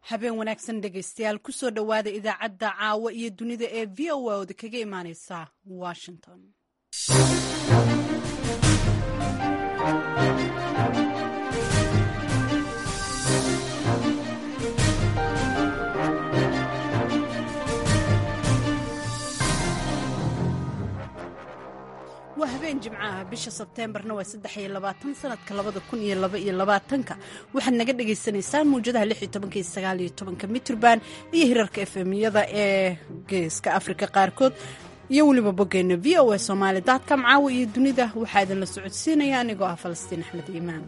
habeen wanaagsan dhegaystayaal kusoo dhowaada idaacadda caawa iyo dunida ee v o a oda kaga imaaneysa washington waa habeen jimcaha bisha sebteembarna waa saddex iyo labaatan sanadka labada kun iyo laba iyo labaatanka waxaad naga dhagaysanaysaan mawjadaha lix iyo tobanka iyo sagaal iyo tobanka mitrban iyo hirarka efemiyada ee geeska afrika qaarkood iyo weliba boggeena v o a somaali daadcom caawa iyo dunida waxaa idinla socodsiinaya anigoo ah falastiin axmed iimaan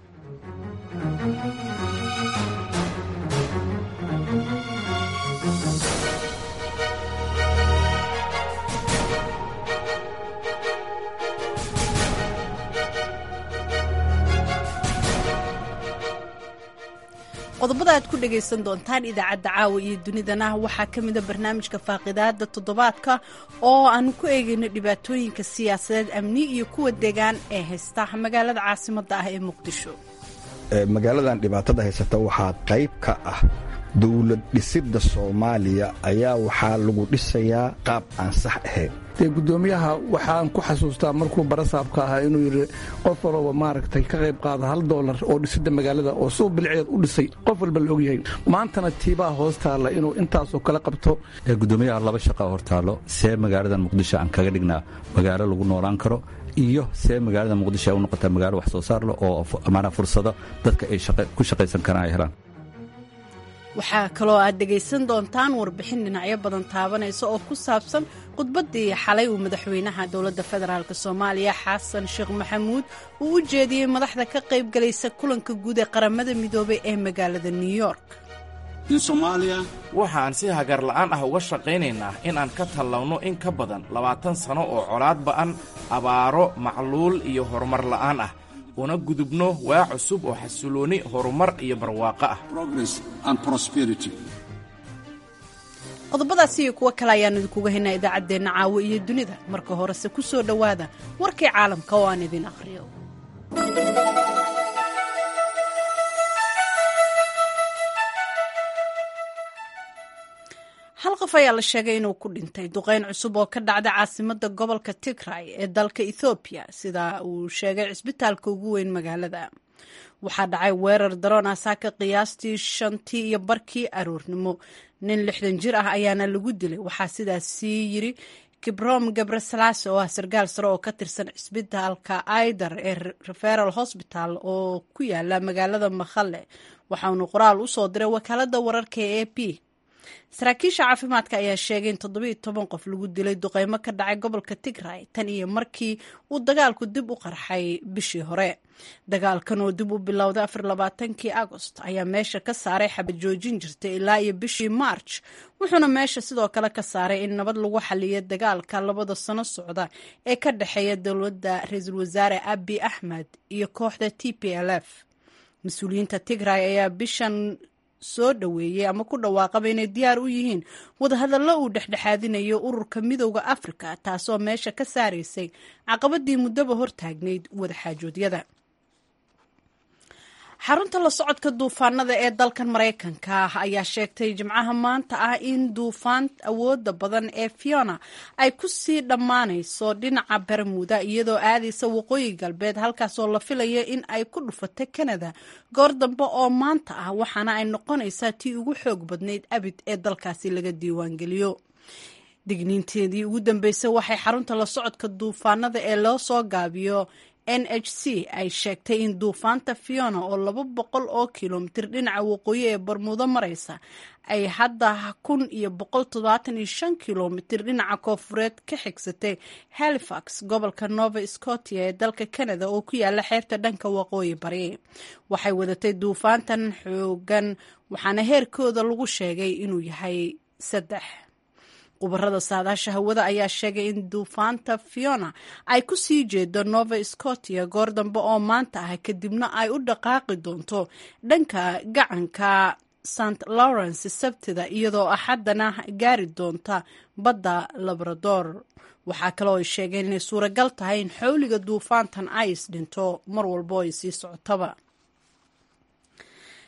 qodobada aad ku dhagaysan doontaan idaacadda caawa iyo dunidana waxaa ka mida barnaamijka faaqidaada toddobaadka oo aanu ku eegayno dhibaatooyinka siyaasadeed amni iyo kuwa degaan ee haysta magaalada caasimadda ah ee muqdisho magaaladan dhibaatada haysata waxaa qayb ka ah dowlad dhisidda soomaaliya ayaa waxaa lagu dhisayaa qaab aan sax ahayn dee guddoomiyaha waxaan ku xasuustaa markuu barasaabka ahaa inuu yidhi qof walba maaragtay ka qayb qaada hal doolar oo dhisidda magaalada oo suu bilceed u dhisay qof walba la ogyahay maantana tiibaa hoos taalla inuu intaasoo kale qabto gudoomiyaha laba shaqa hortaalo see magaaladan muqdisho aan kaga dhignaa magaalo lagu noolaan karo iyo see magaalada muqdisho ay u noqotaa magaalo wax soo saar leh oo maanaa fursado dadka ay ku shaqaysan karaan ay helaan waxaa kaloo aad dhegaysan doontaan warbixin dhinacyo badan taabanaysa oo ku saabsan khudbaddii xalay uu madaxweynaha dowladda federaalk soomaaliya xasan sheekh maxamuud uu u jeediyey madaxda ka qaybgalaysa kulanka guud ee qaramada midoobay ee magaalada new york waxaan si hagar la'aan ah uga shaqaynaynaa in aan ka tallawno in ka badan labaatan sano oo colaad ba'an abaaro macluul iyo horumar la'aan ah una gudubno waa cusub oo xasilooni horumar iyo barwaaqo ah qodobadaas iyo kuwo kale ayaan idinkuga haynaa idaacaddeenna caawo iyo dunida marka horese ku soo dhowaada warkii caalamka oo aan idin akhriyo hal qof ayaa la sheegay inuu ku dhintay duqeyn cusub oo ka dhacda caasimadda gobolka tigray ee dalka ethoobiya sida uu sheegay cisbitaalka ugu weyn magaalada waxaa dhacay weerar daroon ah saaka qiyaastii shantii iyo barkii aroornimo nin lixdan jir ah ayaana lagu dilay waxaa sidaas sii yiri kibrom gabresalaase oo ah sarkaal sare oo ka tirsan cisbitaalka aidar ee referal hosbital oo ku yaala magaalada makhale waxaanu qoraal u soo diray wakaalada wararka ee a p saraakiisha caafimaadka ayaa sheegay in toddobiiyo toban qof lagu dilay duqeymo ka dhacay gobolka tigray tan iyo markii uu dagaalku dib u qarxay bishii hore dagaalkan oo dib u bilowday afar labaatankii agost ayaa meesha ka saaray xabad joojin jirtay ilaa iyo bishii march wuxuuna meesha sidoo kale ka saaray in nabad lagu xaliyo dagaalka labada sano socda ee ka dhexeeya dowladda ra-iisul wasaare abi axmed iyo kooxda t p l f mas-uuliyiinta tigray ayaa bishan soo dhoweeyey ama ku dhawaaqaba inay diyaar u yihiin wadahadallo uu dhexdhexaadinayo ururka midowda afrika taasoo meesha ka saaraysay caqabadii muddaba hortaagnayd wadaxaajoodyada xarunta la socodka duufaanada ee dalkan maraykanka ayaa sheegtay jimcaha maanta ah in duufaan awooda badan ee fiona ay ku sii dhammaanayso dhinaca bermuda iyadoo aadaysa waqooyi galbeed halkaasoo la filaya in ay ku dhufato kanada goor dambe oo maanta ah waxaana ay noqonaysaa tii ugu xoog badnayd abid ee dalkaasi laga diiwaangeliyo digniinteedii ugu dambeysay waxay xarunta la socodka duufaanada ee loo soo gaabiyo n h c ay sheegtay in duufaanta fiona oo laba boqol oo kilomitir dhinaca waqooyi ee barmuudo maraysa ay hadda kun iyo boqol toddobaatan iyo shan kilomitir dhinaca koofureed ka xigsatay halifax gobolka nova scotia ee dalka canada oo ku yaala xeebta dhanka waqooyi bari waxay wadatay duufaantan xoogan waxaana heerkooda lagu sheegay inuu yahay saddex khubarada saadaasha hawada ayaa sheegay in duufaanta fiona ay ku sii jeedo nova scotia goor dambe oo maanta ah kadibna ay u dhaqaaqi doonto dhanka gacanka st lawrence sabtida iyadoo axaddana gaari doonta badda labrador waxaa kaloo ay sheegeen inay suuragal tahay in xowliga duufaantan ay is dhinto mar walbo ay sii socotaba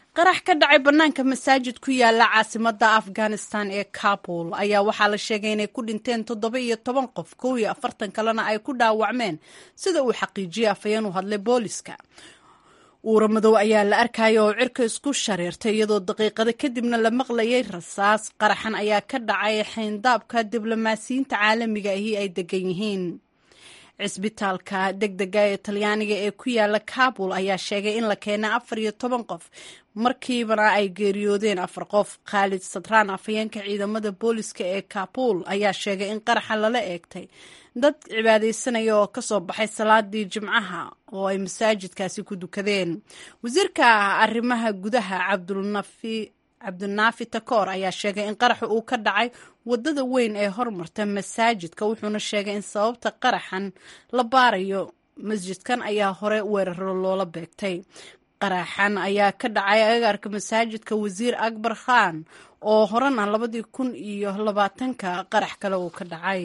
qarax ka dhacay bannaanka masaajid ku yaala caasimadda afghanistan ee kabul ayaa waxaa la sheegay inay ku dhinteen toddoba iyo toban qof kow iyo afartan kalena ay ku dhaawacmeen sida uu xaqiijiyey afhayeen u hadlay booliska uura madow ayaa la arkaya oo cirka isku shareertay iyadoo daqiiqado kadibna la maqlayay rasaas qaraxan ayaa ka dhacay xayndaabka diblomaasiyiinta caalamiga ahi ay degan yihiin cisbitaalka deg dega ee talyaaniga ee ku yaala kabul ayaa sheegay in la keenay afar iyo toban qof markiibana ay geeriyoodeen afar qof khaalid sadraan afhayeenka ciidamada booliska ee kabul ayaa sheegay in qaraxa lala eegtay dad cibaadaysanaya oo kasoo baxay salaadii jimcaha oo ay masaajidkaasi ku dukadeen wasiirka arrimaha gudaha cabdulnafi cabdinaafi takoor ayaa sheegay in qaraxa uu ka dhacay wadada weyn ee hormarta masaajidka wuxuuna sheegay in sababta qaraxan la baarayo masjidkan ayaa hore weeraro loola beegtay qaraxan ayaa ka dhacay agaarka masaajidka wasiir akbar khan oo horena labadii kun iyo labaatanka qarax kale uu ka dhacay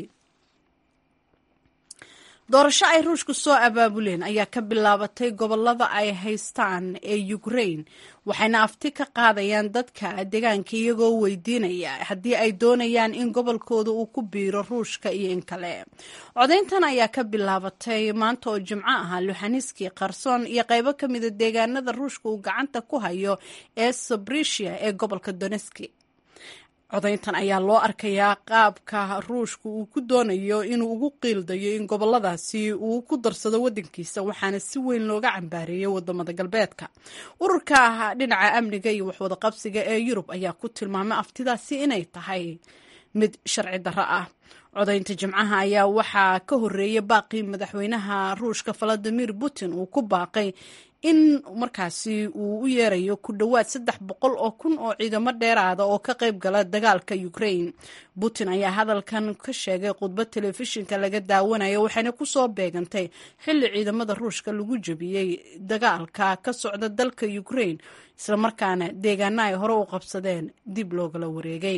doorasho ay ruushku soo abaabuleen ayaa ka bilaabatay gobolada ay haystaan ee ukrain waxayna afti ka qaadayaan dadka deegaanka iyagoo weydiinaya haddii ay doonayaan in gobolkooda uu ku biiro ruushka iyo in kale codayntan ayaa ka bilaabatay maanta oo jimco ah luhaniski qarsoon iyo qaybo ka mida deegaanada ruushka uu gacanta ku hayo ee sabrisia ee gobolka doneski codayntan ayaa loo arkayaa qaabka ruushka uu ku doonayo inuu ugu qiildayo in goboladaasi uu ku darsado wadankiisa waxaana si weyn looga cambaareeyay wadamada galbeedka ururka dhinaca amniga iyo waxwadaqabsiga ee yurub ayaa ku tilmaamay aftidaasi inay tahay mid sharci darro ah codaynta jimcaha ayaa waxaa ka horeeyay baaqii madaxweynaha ruushka valadimir putin uu ku baaqay in markaasi uu u yeerayo ku dhowaad saddex boqol oo kun oo ciidamo dheeraada oo ka qayb gala dagaalka ukraine putin ayaa hadalkan ka sheegay khudbad telefishinka laga daawanayo waxayna kusoo beegantay xilli ciidamada ruushka lagu jebiyey dagaalka ka socda dalka ukraine islamarkaana deegaana ay hore u qabsadeen dib loogala wareegay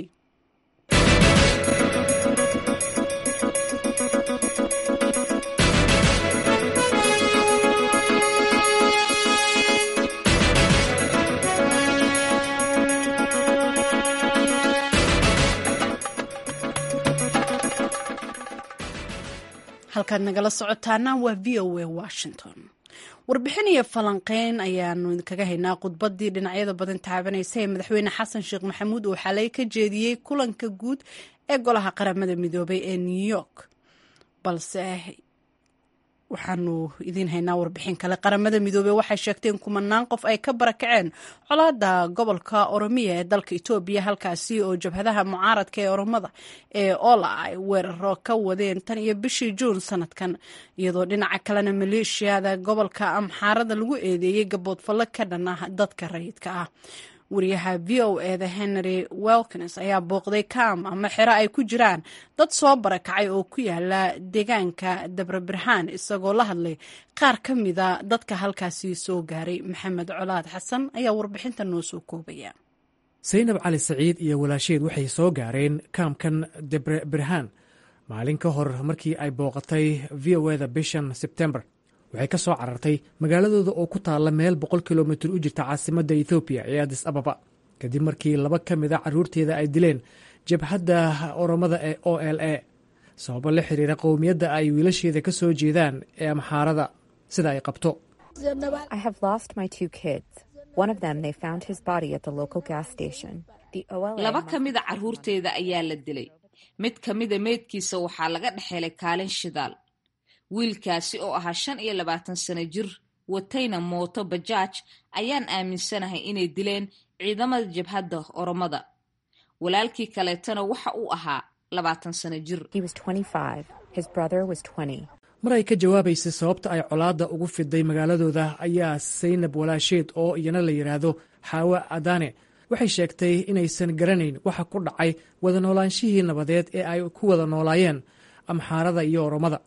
halkaad nagala socotaana waa v o a washington warbixin iyo falanqeyn ayaanu idinkaga haynaa khudbadii dhinacyada badan taabanaysa ee madaxweyne xasan sheekh maxamuud uu xalay ka jeediyey kulanka guud ee golaha qaramada midoobay ee new york balse waxaanu idiin haynaa warbixin kale qaramada midoobey waxay sheegtay in kumanaan qof ay ka barakaceen colaada gobolka oromiya ee dalka etoobiya halkaasi oo jabhadaha mucaaradka ee oromada ee ola ay weeraro ka wadeen tan iyo bishii juun sanadkan iyadoo dhinaca kalena maleeshiyada gobolka amxaarada lagu eedeeyey gaboodfallo ka dhan ah dadka rayidka ah wariyaha v o eda henry welkins ayaa booqday kam ama xero ay ku jiraan dad soo barakacay oo ku yaala deegaanka dabrabirhaan isagoo la hadlay qaar ka mida dadka halkaasi soo gaaray maxamed colaad xasan ayaa warbixinta noo soo koobaya saynab cali saciid iyo walaasheed waxay soo gaareen kaamkan debre birhaan maalin ka hor markii ay booqatay v o eda bishan sebtembar waxay ka soo carartay magaaladooda oo ku taalla meel boqol kilomitir u jirta caasimadda ethoobiya ee adis ababa kadib markii laba ka mid a carruurteeda ay dileen jabhadda oromada ee o l a sababo la xiriira qowmiyadda ay wiilasheeda ka soo jeedaan ee amxaarada sida ay qabto laba ka mida carruurteeda ayaa la dilay mid ka mida meydkiisa waxaa laga dhexelay kaalin shidaal wiilkaasi oo ahaa shan iyo labaatan sano jir watayna mooto bajaaj ayaan aaminsanahay inay dileen ciidamada jabhadda oromada walaalkii kaleetana waxa uu ahaa labaatan sano jir mar ay ka jawaabaysay sababta ay colaadda ugu fiday magaaladooda ayaa saynab walaasheed oo iyana la yidhaahdo xaawe adane waxay sheegtay inaysan garanayn waxa ku dhacay wada noolaanshihii nabadeed ee ay ku wada noolaayeen amxaarada iyo oromada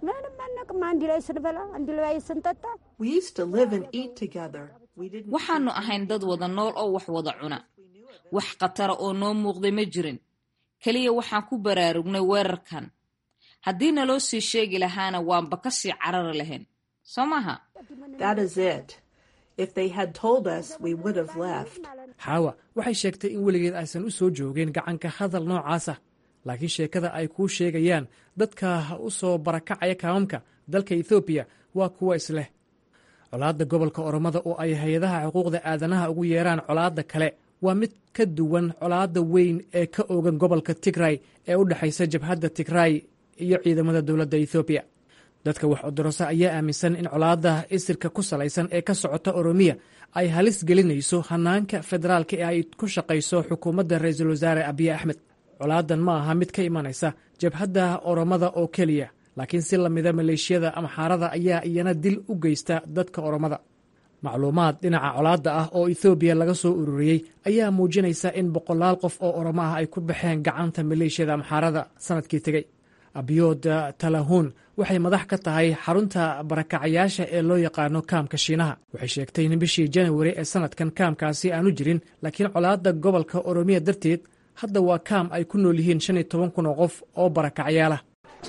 waxaannu ahayn dad wada nool oo wax wada cuna wax khatara oo noo muuqday ma jirin keliya waxaan ku baraarugnay weerarkan haddii naloo sii sheegi lahaana waanba ka sii carari lahayn soo maaha xaawa waxay sheegtay in weligeed aysan u soo joogeen gacanka hadal noocaasa laakiin sheekada ay kuu sheegayaan dadka u soo barakacaya kaamamka dalka ethoobiya waa kuwa isleh colaadda gobolka oromada oo ay hay-adaha xuquuqda aadanaha ugu yeeraan colaadda kale waa mid ka duwan colaadda weyn ee ka oogan gobolka tigray ee u dhexaysa jabhadda tigray iyo ciidamada dowladda ethoobiya dadka wax odorosa ayaa aaminsan in colaadda isirka ku salaysan ee ka socota oromiya ay halis gelinayso hanaanka federaalka ee ay ku shaqayso xukuumadda ra-iisul wasaare abiye axmed colaadan ma aha mid ka imanaysa jabhadda oromada oo keliya laakiin si lamida maleeshiyada amxaarada ayaa iyana dil u geysta dadka oromada macluumaad dhinaca colaadda ah oo ethoobiya laga soo ururiyey ayaa muujinaysa in boqolaal qof oo oromo ah ay ku baxeen gacanta maleeshiyada amxaarada sanadkii tegey abiyood talahuun waxay madax ka tahay xarunta barakacayaasha ee loo yaqaano kaamka shiinaha waxay sheegtay in bishii janawari ee sanadkan kaamkaasi aanu jirin laakiin colaadda gobolka oromiya darteed hadda waa kaam ay ku nool yihiin shan iyo toban kun oo qof oo barakacyaala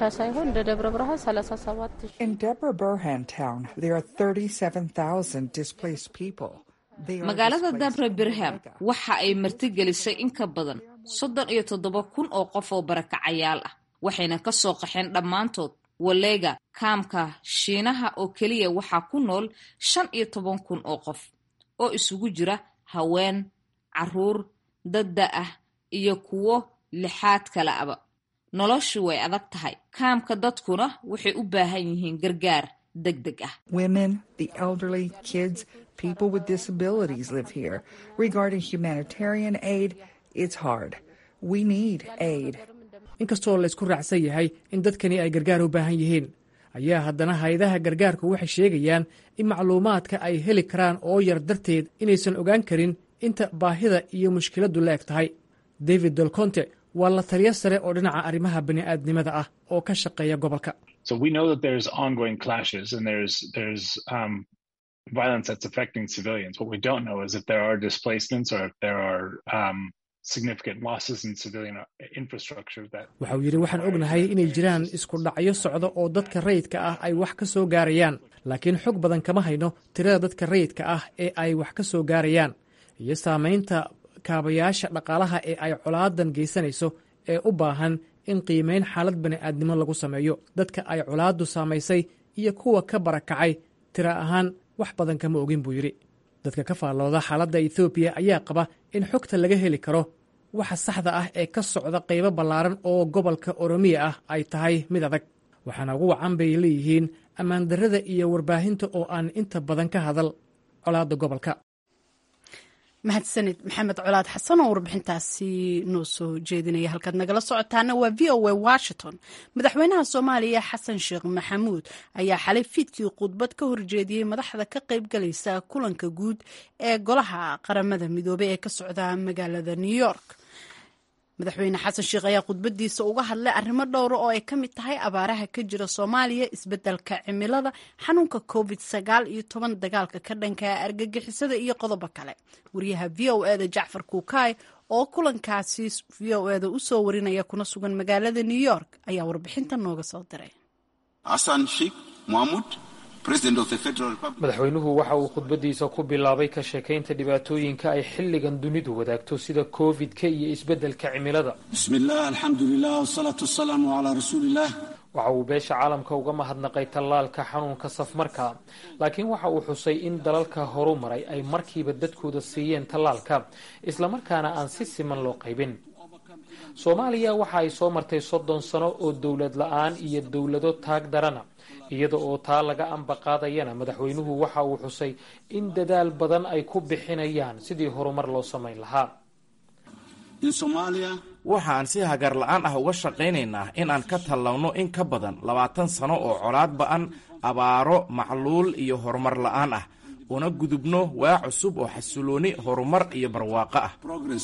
magaalada dabre birham waxa ay martigelisay in ka badan soddon iyo toddoba kun oo qof oo barakacayaal ah waxayna ka soo qaxeen dhammaantood waleega kaamka shiinaha oo keliya waxaa ku nool shan iyo toban kun oo qof oo isugu jira haween caruur dadda ah iyo kuwo lixaad kale aba noloshu way adag tahay kaamka dadkuna waxay u baahan yihiin gargaar deg deg ah people with disabilities live here. Regarding humanitarian aid, it's hard. We need aid. inkastoo laysku raacsan yahay in dadkani ay gargaar u baahan yihiin ayaa haddana hay-adaha gargaarku waxay sheegayaan in macluumaadka ay heli karaan oo yar darteed inaysan ogaan karin inta baahida iyo mushkiladdu la eg tahay david dolconte waa la taliyo sare oo dhinaca arrimaha bani'aadnimada ah oo ka shaqeeya gobolka violence that's affecting civilians. What we don't know is if there are displacements or if there are um, significant losses in civilian infrastructure that waxa uu yidhi waxaan ognahay inay jiraan isku dhacyo socda oo dadka rayidka ah ay wax ka soo gaarayaan laakiin xog badan kama hayno tirada dadka rayidka ah ee ay wax ka soo gaarayaan iyo saamaynta kaabayaasha dhaqaalaha ee ay colaadan geysanayso ee u baahan in qiimayn xaalad bani'aadnimo lagu sameeyo dadka ay colaaddu saamaysay iyo kuwa ka barakacay tira ahaan wax badan kama ogin buu yidhi dadka ka faallooda xaaladda ethoobiya ayaa qaba in xogta laga heli karo waxa saxda ah ee ka socda qaybo ballaaran oo gobolka oromiya ah ay tahay mid adag waxaana ugu wacan bay leeyihiin ammaandarrada iyo warbaahinta oo aan inta badan ka hadal colaadda gobolka mahadsanid maxamed colaad xasan oo warbixintaasi noo soo jeedinaya halkaad nagala socotaana waa v o a washington madaxweynaha soomaaliya xasan sheekh maxamuud ayaa xalay fiidkii khudbad ka horjeediyey madaxda ka qaybgalaysa kulanka guud ee golaha qaramada midoobey ee ka socda magaalada new york madaxweyne xasan sheekh ayaa khudbadiisa uga hadlay arrimo dhowra oo ay ka mid tahay abaaraha ka jira soomaaliya isbeddelka cimilada xanuunka covid sagaal iyo toban dagaalka ka dhanka argagixisada iyo qodobo kale wariyaha v o eda jacfar kuukaay oo kulankaasi v o eda usoo warinaya kuna sugan magaalada new york ayaa warbixinta nooga soo diray xasan sheekh maxamuud madaxweynuhu waxa uu khudbadiisa ku bilaabay ka sheekaynta dhibaatooyinka ay xilligan dunidu wadaagto sida covid-ka iyo isbeddelka cimilada bismillaah alxamdulilah wsalaatu wasalaamu calaa rasuuliillah waxa uu beesha caalamka uga mahadnaqay tallaalka xanuunka safmarka laakiin waxa uu xusay in dalalka horu maray ay markiiba dadkooda siiyeen tallaalka islamarkaana aan si siman loo qaybin soomaaliya waxa ay soo martay soddon sano oo dowlad la-aan iyo dowlado taag darana iyada oo taa laga amba qaadayana madaxweynuhu waxa uu xusay in dadaal badan ay ku bixinayaan sidii horumar loo samayn lahaa waxaan si hagar la-aan ah uga shaqaynaynaa in aan ka tallawno in ka badan labaatan sano oo colaad ba'an abaaro macluul iyo horumar la'aan ah una gudubno waa cusub oo xasilooni horumar iyo barwaaqo ah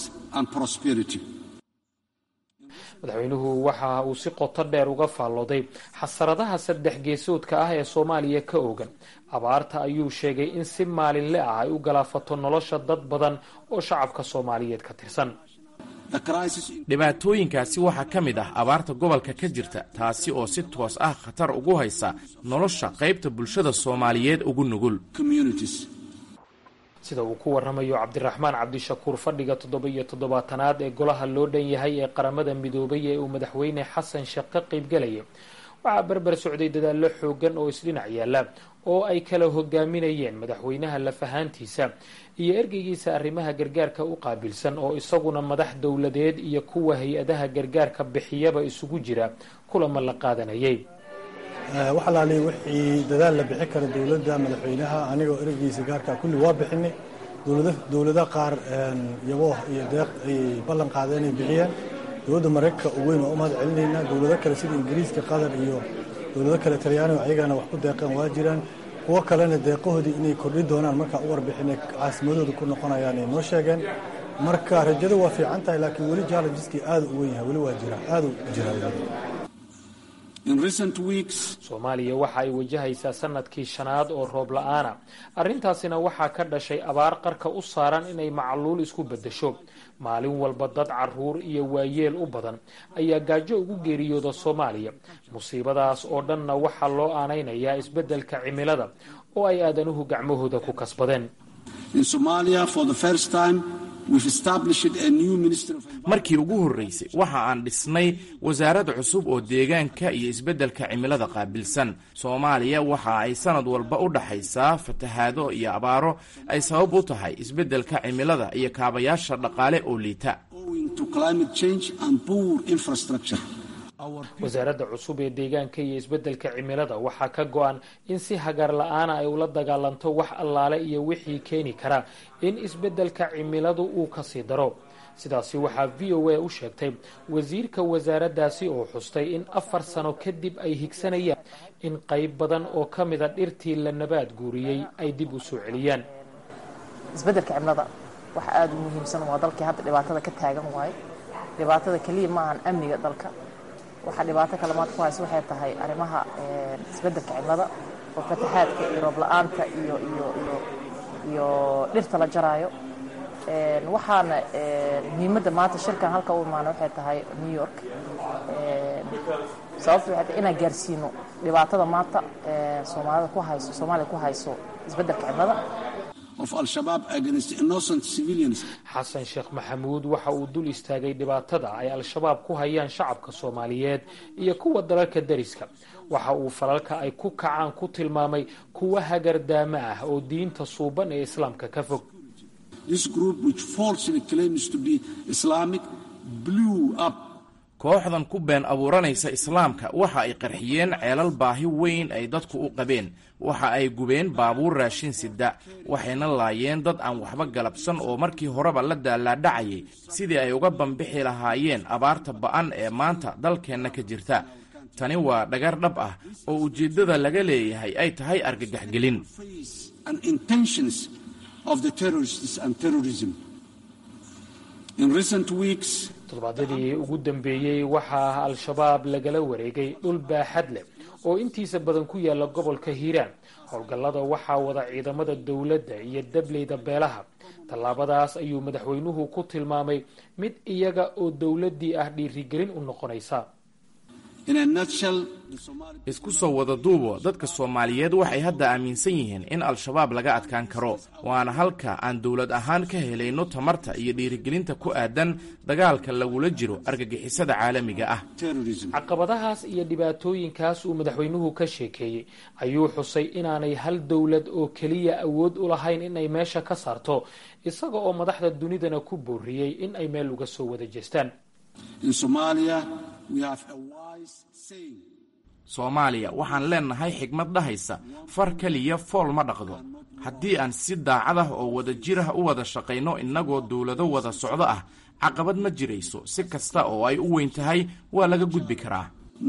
madaxweynuhu waxa uu si qoto dheer uga faallooday xasaradaha saddex geesoodka ah ee soomaaliya ka oogan abaarta ayuu sheegay in si maalinle ah ay u galaafato nolosha dad badan oo shacabka soomaaliyeed ka tirsan dhibaatooyinkaasi waxaa ka mid ah abaarta gobolka ka jirta taasi oo si toos ah khatar ugu haysa nolosha qaybta bulshada soomaaliyeed ugu nugul sida uu ku waramayo cabdiraxmaan cabdishakuur fadhiga toddoba-iyo toddobaatanaad ee golaha loo dhan yahay ee qaramada midoobay ee uu madaxweyne xasan sheekh ka qaybgalaya waxaa berber socday dadaallo xoogan oo isdhinac yaalla oo ay kala hogaaminayeen madaxweynaha lafahaantiisa iyo ergeygiisa arrimaha gargaarka u qaabilsan oo isaguna madax dowladeed iyo kuwa hay-adaha gargaarka bixiyaba isugu jira kulama la qaadanayay wax alaali wixii dadaal la bixin kara dowladda madaxweynaha anigoo ergeygiisa gaarka kulli waa bixinay dowlada qaar yabooh iyo deeq ay ballan qaadeen inay bixiyeen dowladda maraykanka u weyn waa u mahad celinaynaa dowlado kale sida ingiriiska qatar iyo dowlado kale talyaaniga ayagana wax ku deeqeen waa jiraan kuwo kalena deeqahoodii inay kordhi doonaan markaa u warbixinay caasimadooda ku noqonayaan ay noo sheegeen marka rajadu waa fiican tahay laakiin weli jallenjiskii aada u weyn yahay weli waa jira aada u jira soomaaliya waxa ay wajahaysaa sanadkii shanaad oo roob la-aana arrintaasina waxaa ka dhashay abaar qarka u saaran inay macluul isku beddesho maalin walba dad caruur iyo waayeel u badan ayaa gaajo ugu geeriyooda soomaaliya musiibadaas oo dhanna waxaa loo aanaynayaa isbeddelka cimilada oo ay aadanuhu gacmahooda ku kasbadeen markii ugu horreysay waxa aan dhisnay wasaarad cusub oo deegaanka iyo isbeddelka cimilada qaabilsan soomaaliya waxa ay sanad walba u dhaxaysaa fatahaado iyo abaaro ay sabab u tahay isbeddelka cimilada iyo kaabayaasha dhaqaale oo liita wasaaradda cusub ee deegaanka iyo isbeddelka cimilada waxaa ka go-an in si hagar la-aana ay ula dagaalanto wax allaale iyo wixii keeni kara in isbeddelka cimiladu uu kasii daro sidaasi waxaa v o a u sheegtay wasiirka wasaaraddaasi oo xustay in afar sano kadib ay higsanayaan in qayb badan oo ka mida dhirtii la nabaad guuriyey ay dib u soo celiyaan isbeddelka cimilada waxa aada u muhiimsan waa dalkii hadda dhibaatada ka taagan waaye dhibaatada keliya ma ahan amniga dalka waxaa dhibaato kale maanta ku haysa waxay tahay arrimaha isbeddelka cimilada oo fataxaadka iyo roob la-aanta iyo iyo iyo iyo dhirta la jaraayo waxaana muhiimadda maanta shirkan halka u imaana waxay tahay new york sababta waxay tahay inaan gaarsiino dhibaatada maanta soomaalida ku hayso soomaaliya ku hayso isbeddelka cimilada xasan sheekh maxamuud waxa uu dul istaagay dhibaatada ay al-shabaab ku hayaan shacabka soomaaliyeed iyo kuwa dalalka dariska waxa uu falalka ay ku kacaan ku tilmaamay kuwa hagardaamo ah oo diinta suuban ee islaamka ka fog kooxdan ku been abuuranaysa islaamka waxa ay qarxiyeen ceelal baahi weyn ay dadku u qabeen waxa ay gubeen baabuur raashin sida waxayna laayeen dad aan waxba galabsan oo markii horeba la daalaadhacayay sidii ay uga bambixi lahaayeen abaarta ba'an ee maanta dalkeenna ka jirta tani waa dhagar dhab ah oo ujeeddada laga leeyahay ay tahay argagaxgelin toddobaadyadii ugu dambeeyey waxaa al-shabaab lagala wareegay dhul baaxad leh oo intiisa badan ku yaala gobolka hiiraan howlgallada waxaa wada ciidamada dowladda iyo dableyda beelaha tallaabadaas ayuu madaxweynuhu ku tilmaamay mid iyaga oo dowladdii ah dhiirigelin u noqonaysa isku soo wada duubo dadka soomaaliyeed waxay hadda aaminsan yihiin in al-shabaab laga adkaan karo waana halka aan dowlad ahaan ka helayno tamarta iyo dhiirigelinta ku aadan dagaalka lagula jiro argagixisada caalamiga ah caqabadahaas iyo dhibaatooyinkaas uu madaxweynuhu ka sheekeeyey ayuu xusay inaanay hal dowlad oo keliya awood u lahayn inay meesha ka saarto isaga oo madaxda dunidana ku booriyey in ay meel uga soo wada jeestaan soomaaliya waxaan leennahay xigmad dhahaysa far keliya fool ma dhaqdo haddii aan si daacad ah oo wada jir ah u wada shaqayno innagoo dowlado wada socdo ah caqabad ma jirayso si kasta oo ay u weyn tahay waa laga gudbi karaa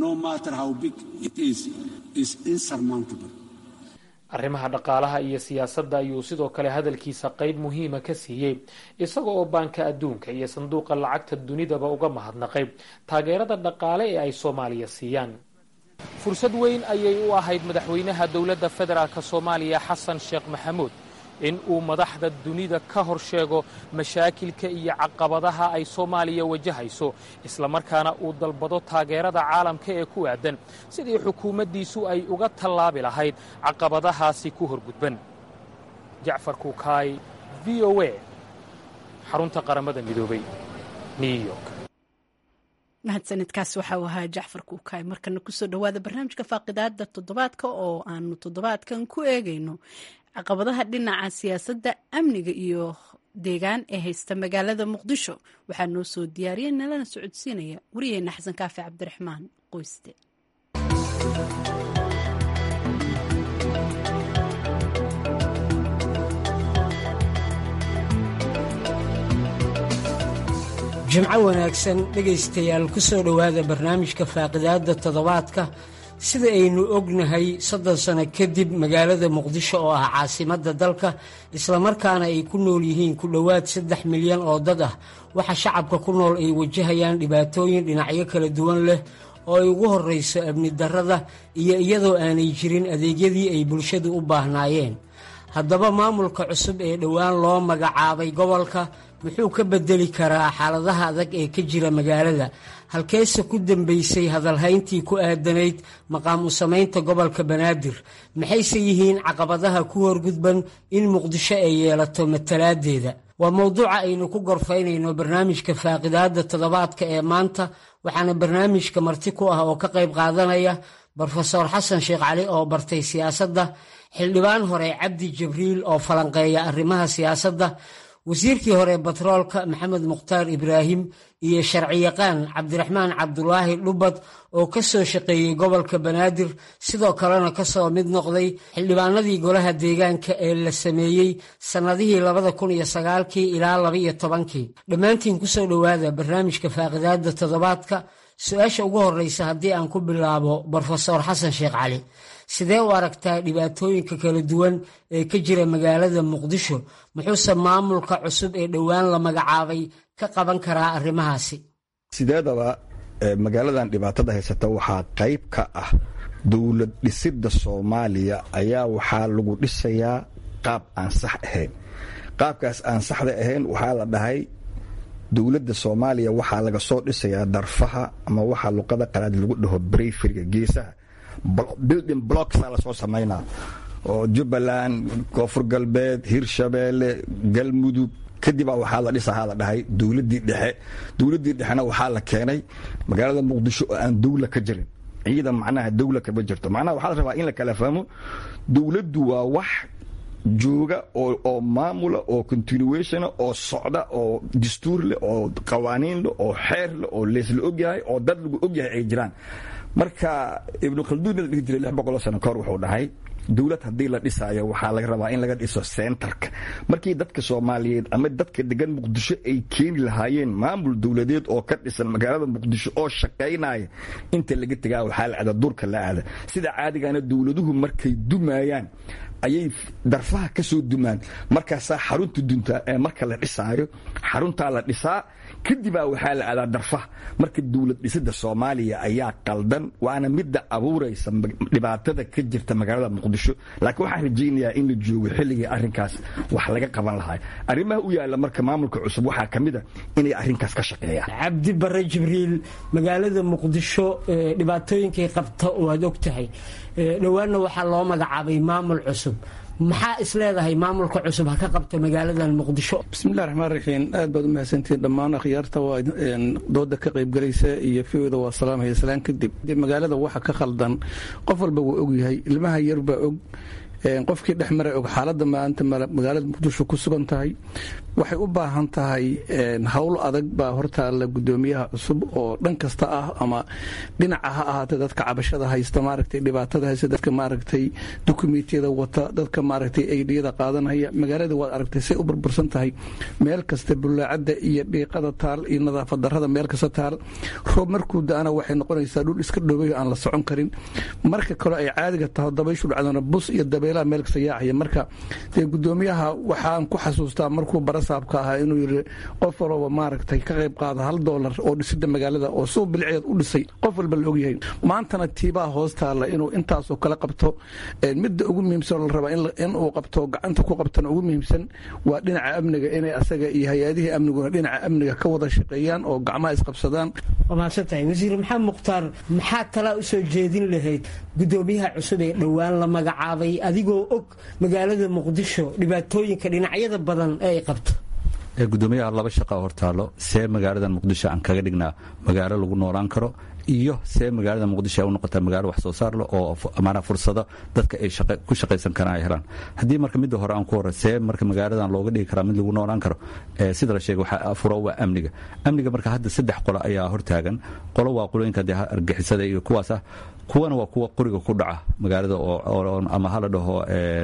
arrimaha dhaqaalaha iyo siyaasadda ayuu sidoo kale hadalkiisa qayb muhiima ka siiyey isaga oo baanka adduunka iyo sanduuqa lacagta dunidaba uga mahadnaqay taageerada dhaqaale ee ay soomaaliya siiyaan fursad weyn ayay u ahayd madaxweynaha dowladda federaalk soomaaliya xasan sheekh maxamuud in uu madaxda dunida ka hor sheego mashaakilka iyo caqabadaha ay soomaaliya wajahayso islamarkaana uu dalbado taageerada caalamka ee ku aadan sidii xukuumaddiisu ay uga tallaabi lahayd caqabadahaasi ku horgudban jacfar kuukaay v o a xarunta qaramada midoobay new york mahadsanidkaas waxa uu ahaa jacfar kuukaay markana kusoo dhowaada barnaamijka faaqidaada toddobaadka oo aanu toddobaadkan ku eegayno caqabadaha dhinaca siyaasadda amniga iyo deegaan ee haysta magaalada muqdisho waxaa noo soo diyaariyay nalana socodsiinaya wariyeena xasan kaafi cabdiraxmaan qoyste jimco wanaagsan dhegaystayaal ku soo dhowaada barnaamijka faaqidaadda toddobaadka sida aynu ognahay soddon sano kadib magaalada muqdisho oo ah caasimadda dalka islamarkaana ay ku nool yihiin ku dhowaad saddex milyan oo dad ah waxa shacabka ku nool ay wajahayaan dhibaatooyin dhinacyo kala duwan leh oo ay ugu horrayso amni darrada iyo iyadoo aanay jirin adeegyadii ay bulshadu u baahnaayeen haddaba maamulka cusub ee dhowaan loo magacaabay gobolka muxuu ka bedeli karaa xaaladaha adag ee ka jira magaalada halkeese ku dambaysay hadalhayntii ku aadanayd maqaam u samaynta gobolka banaadir maxayse yihiin caqabadaha ku horgudban in muqdisho ay yeelato matalaadeeda waa mowduuca aynu ku gorfaynayno barnaamijka faaqidaadda toddobaadka ee maanta waxaana barnaamijka marti ku ah oo ka qayb qaadanaya brofeor xasan sheekh cali oo bartay siyaasadda xildhibaan hore cabdi jibriil oo falanqeeya arrimaha siyaasadda wasiirkii hore batroolka maxamed mukhtaar ibraahim iyo sharciyaqaan cabdiraxmaan cabdulaahi dhubad oo ka soo shaqeeyey gobolka banaadir sidoo kalena ka soo mid noqday xildhibaanadii golaha deegaanka ee la sameeyey sannadihii labada kun iyo sagaalkii ilaa laba iyo tobankii dhammaantiin kusoo dhowaada barnaamijka faaqidaadda toddobaadka su-aasha ugu horreysa haddii aan ku bilaabo brofesor xasan sheekh cali sidee u aragtaa dhibaatooyinka kala duwan ee ka jira magaalada muqdisho muxuuse maamulka cusub ee dhowaan la magacaabay ka qaban karaa arrimahaasi sideedaba magaaladan dhibaatada haysata waxaa qayb ka ah dowlad dhisidda soomaaliya ayaa waxaa lagu dhisayaa qaab aan sax ahayn qaabkaas aan saxda ahayn waxaa la dhahay dowladda soomaaliya waxaa laga soo dhisayaa darfaha ama waxaa luqada qalaad lagu dhaho breyferiga geesaha building blocksaa lasoo samaynaa oo jubbaland koonfur galbeed hirshabeelle galmudug kadibaa waxaa la dhisahaa la dhahay dowladdii dhexe dowladdii dhexena waxaa la keenay magaalada muqdisho oo aan dowla ka jirin ciidan macnaha dowla kama jirto macnaha waxaa la rabaa in la kala fahmo dowladdu waa wax jooga oo maamula oo continuationa oo socda oo dastuur leh oo qawaaniin leh oo xeer leh oo leesla ogyahay oo dad lagu ogyahay ay jiraan marka ibnu khalduun la dhihi jiray lix boqoloo sano kahor wuxuu dhahay dowlad haddii la dhisaayo waxaa laga rabaa in laga dhiso centerka markii dadka soomaaliyeed ama dadka degan muqdisho ay keeni lahaayeen maamul dowladeed oo ka dhisan magaalada muqdisho oo shaqaynaya inta laga tegaa waxaa la aada durka la aada sida caadigana dowladuhu markay dumayaan ayay darfaha ka soo dumaan markaasaa xarunta duntaa ee marka la dhisaayo xaruntaa la dhisaa kadibaa waxaa la aadaa darfaha marka dowlad dhisida soomaaliya ayaa qaldan waana midda abuuraysa dhibaatada ka jirta magaalada muqdisho laakiin waxaan rajaynayaa in la joogo xilligii arrinkaas wax laga qaban lahaa arrimaha u yaalla marka maamulka cusub waxaa ka mid a inay arrinkaas ka shaqeeyaan cabdi bare jibriil magaalada muqdisho dhibaatooyinkay qabta waad og tahay dhowaanna waxaa loo magacaabay maamul cusub maxaa is leedahay maamulka cusub ha ka qabta magaaladan muqdisho bismillahi raxmaan raxiim aad baad u mahadsantihiin dhammaan akhyaarta waa dooda ka qaybgalaysa iyo fiwda waa salaamaya salaan kadib magaalada waxa ka khaldan qof walba wuu ogyahay ilmaha yar baa og qofkii dhex mara og xaaladda maanta magaalada muqdisho ku sugan tahay waxay u baahan tahay howl adag baa hortaalla gudoomiyaha cusub oo dhan kasta ah ama dhinaca ha ahaatee dadka cabashada haysta maaragtay dhibaatada haysta dadka maaragtay dukumentiyada wata dadka maaragtay aydhiyada qaadanaya magaalada waad aragtay say u burbursan tahay meel kasta bullaacadda iyo dhiiqada taal iyo nadaafad darrada meel kasta taal roob markuu da-ana waxay noqonaysaa dhul iska dhowey aan la socon karin marka kale ay caadiga taho dabayshu dhacdana bus iyo dabeelaha meel kasta yaacaya marka dee gudoomiyaha waxaan ku xasuustaa markuu barasaabka ahaa inuu yiri qof walba maaragtay ka qayb qaada hal doolar oo dhisida magaalada oo suu bilceed u dhisay qof walba la ogyahay maantana tiibaa hoos taalla inuu intaasoo kale qabto midda ugu muhiimsan la rabaa inuu qabto gacanta ku qabtana ugu muhiimsan waa dhinaca amniga inay asaga iyo hay-adihii amniguna dhinaca amniga ka wada shaqeeyaan oo gacmaha isqabsadaan waa mahadsantahay wasiir maxamed mukhtaar maxaa talaa usoo jeedin lahayd gudoomiyaha cusub ee dhowaan la magacaabay adigu adigoo og magaalada muqdisho dhibaatooyinka dhinacyada badan ee ay qabto gudoomiyaha laba shaqa hortaalo see magaaladan muqdisho aan kaga dhignaa magaalo lagu noolaan karo iyo see magaalada muqdisho ay u noqotaa magaalo wax soo saar leh oo maanaa fursado dadka ay ku shaqaysan karaan ay helaan haddii marka midda hore aan ku hore see marka magaaladan looga dhigi karaa mid lagu noolaan karo sida la sheegay waxaa furo waa amniga amniga marka hadda saddex qolo ayaa hortaagan qolo waa qolooyinka dee argixisada iyo kuwaas ah kuwana waa kuwa qoriga ku dhaca magaalada ama hala dhaho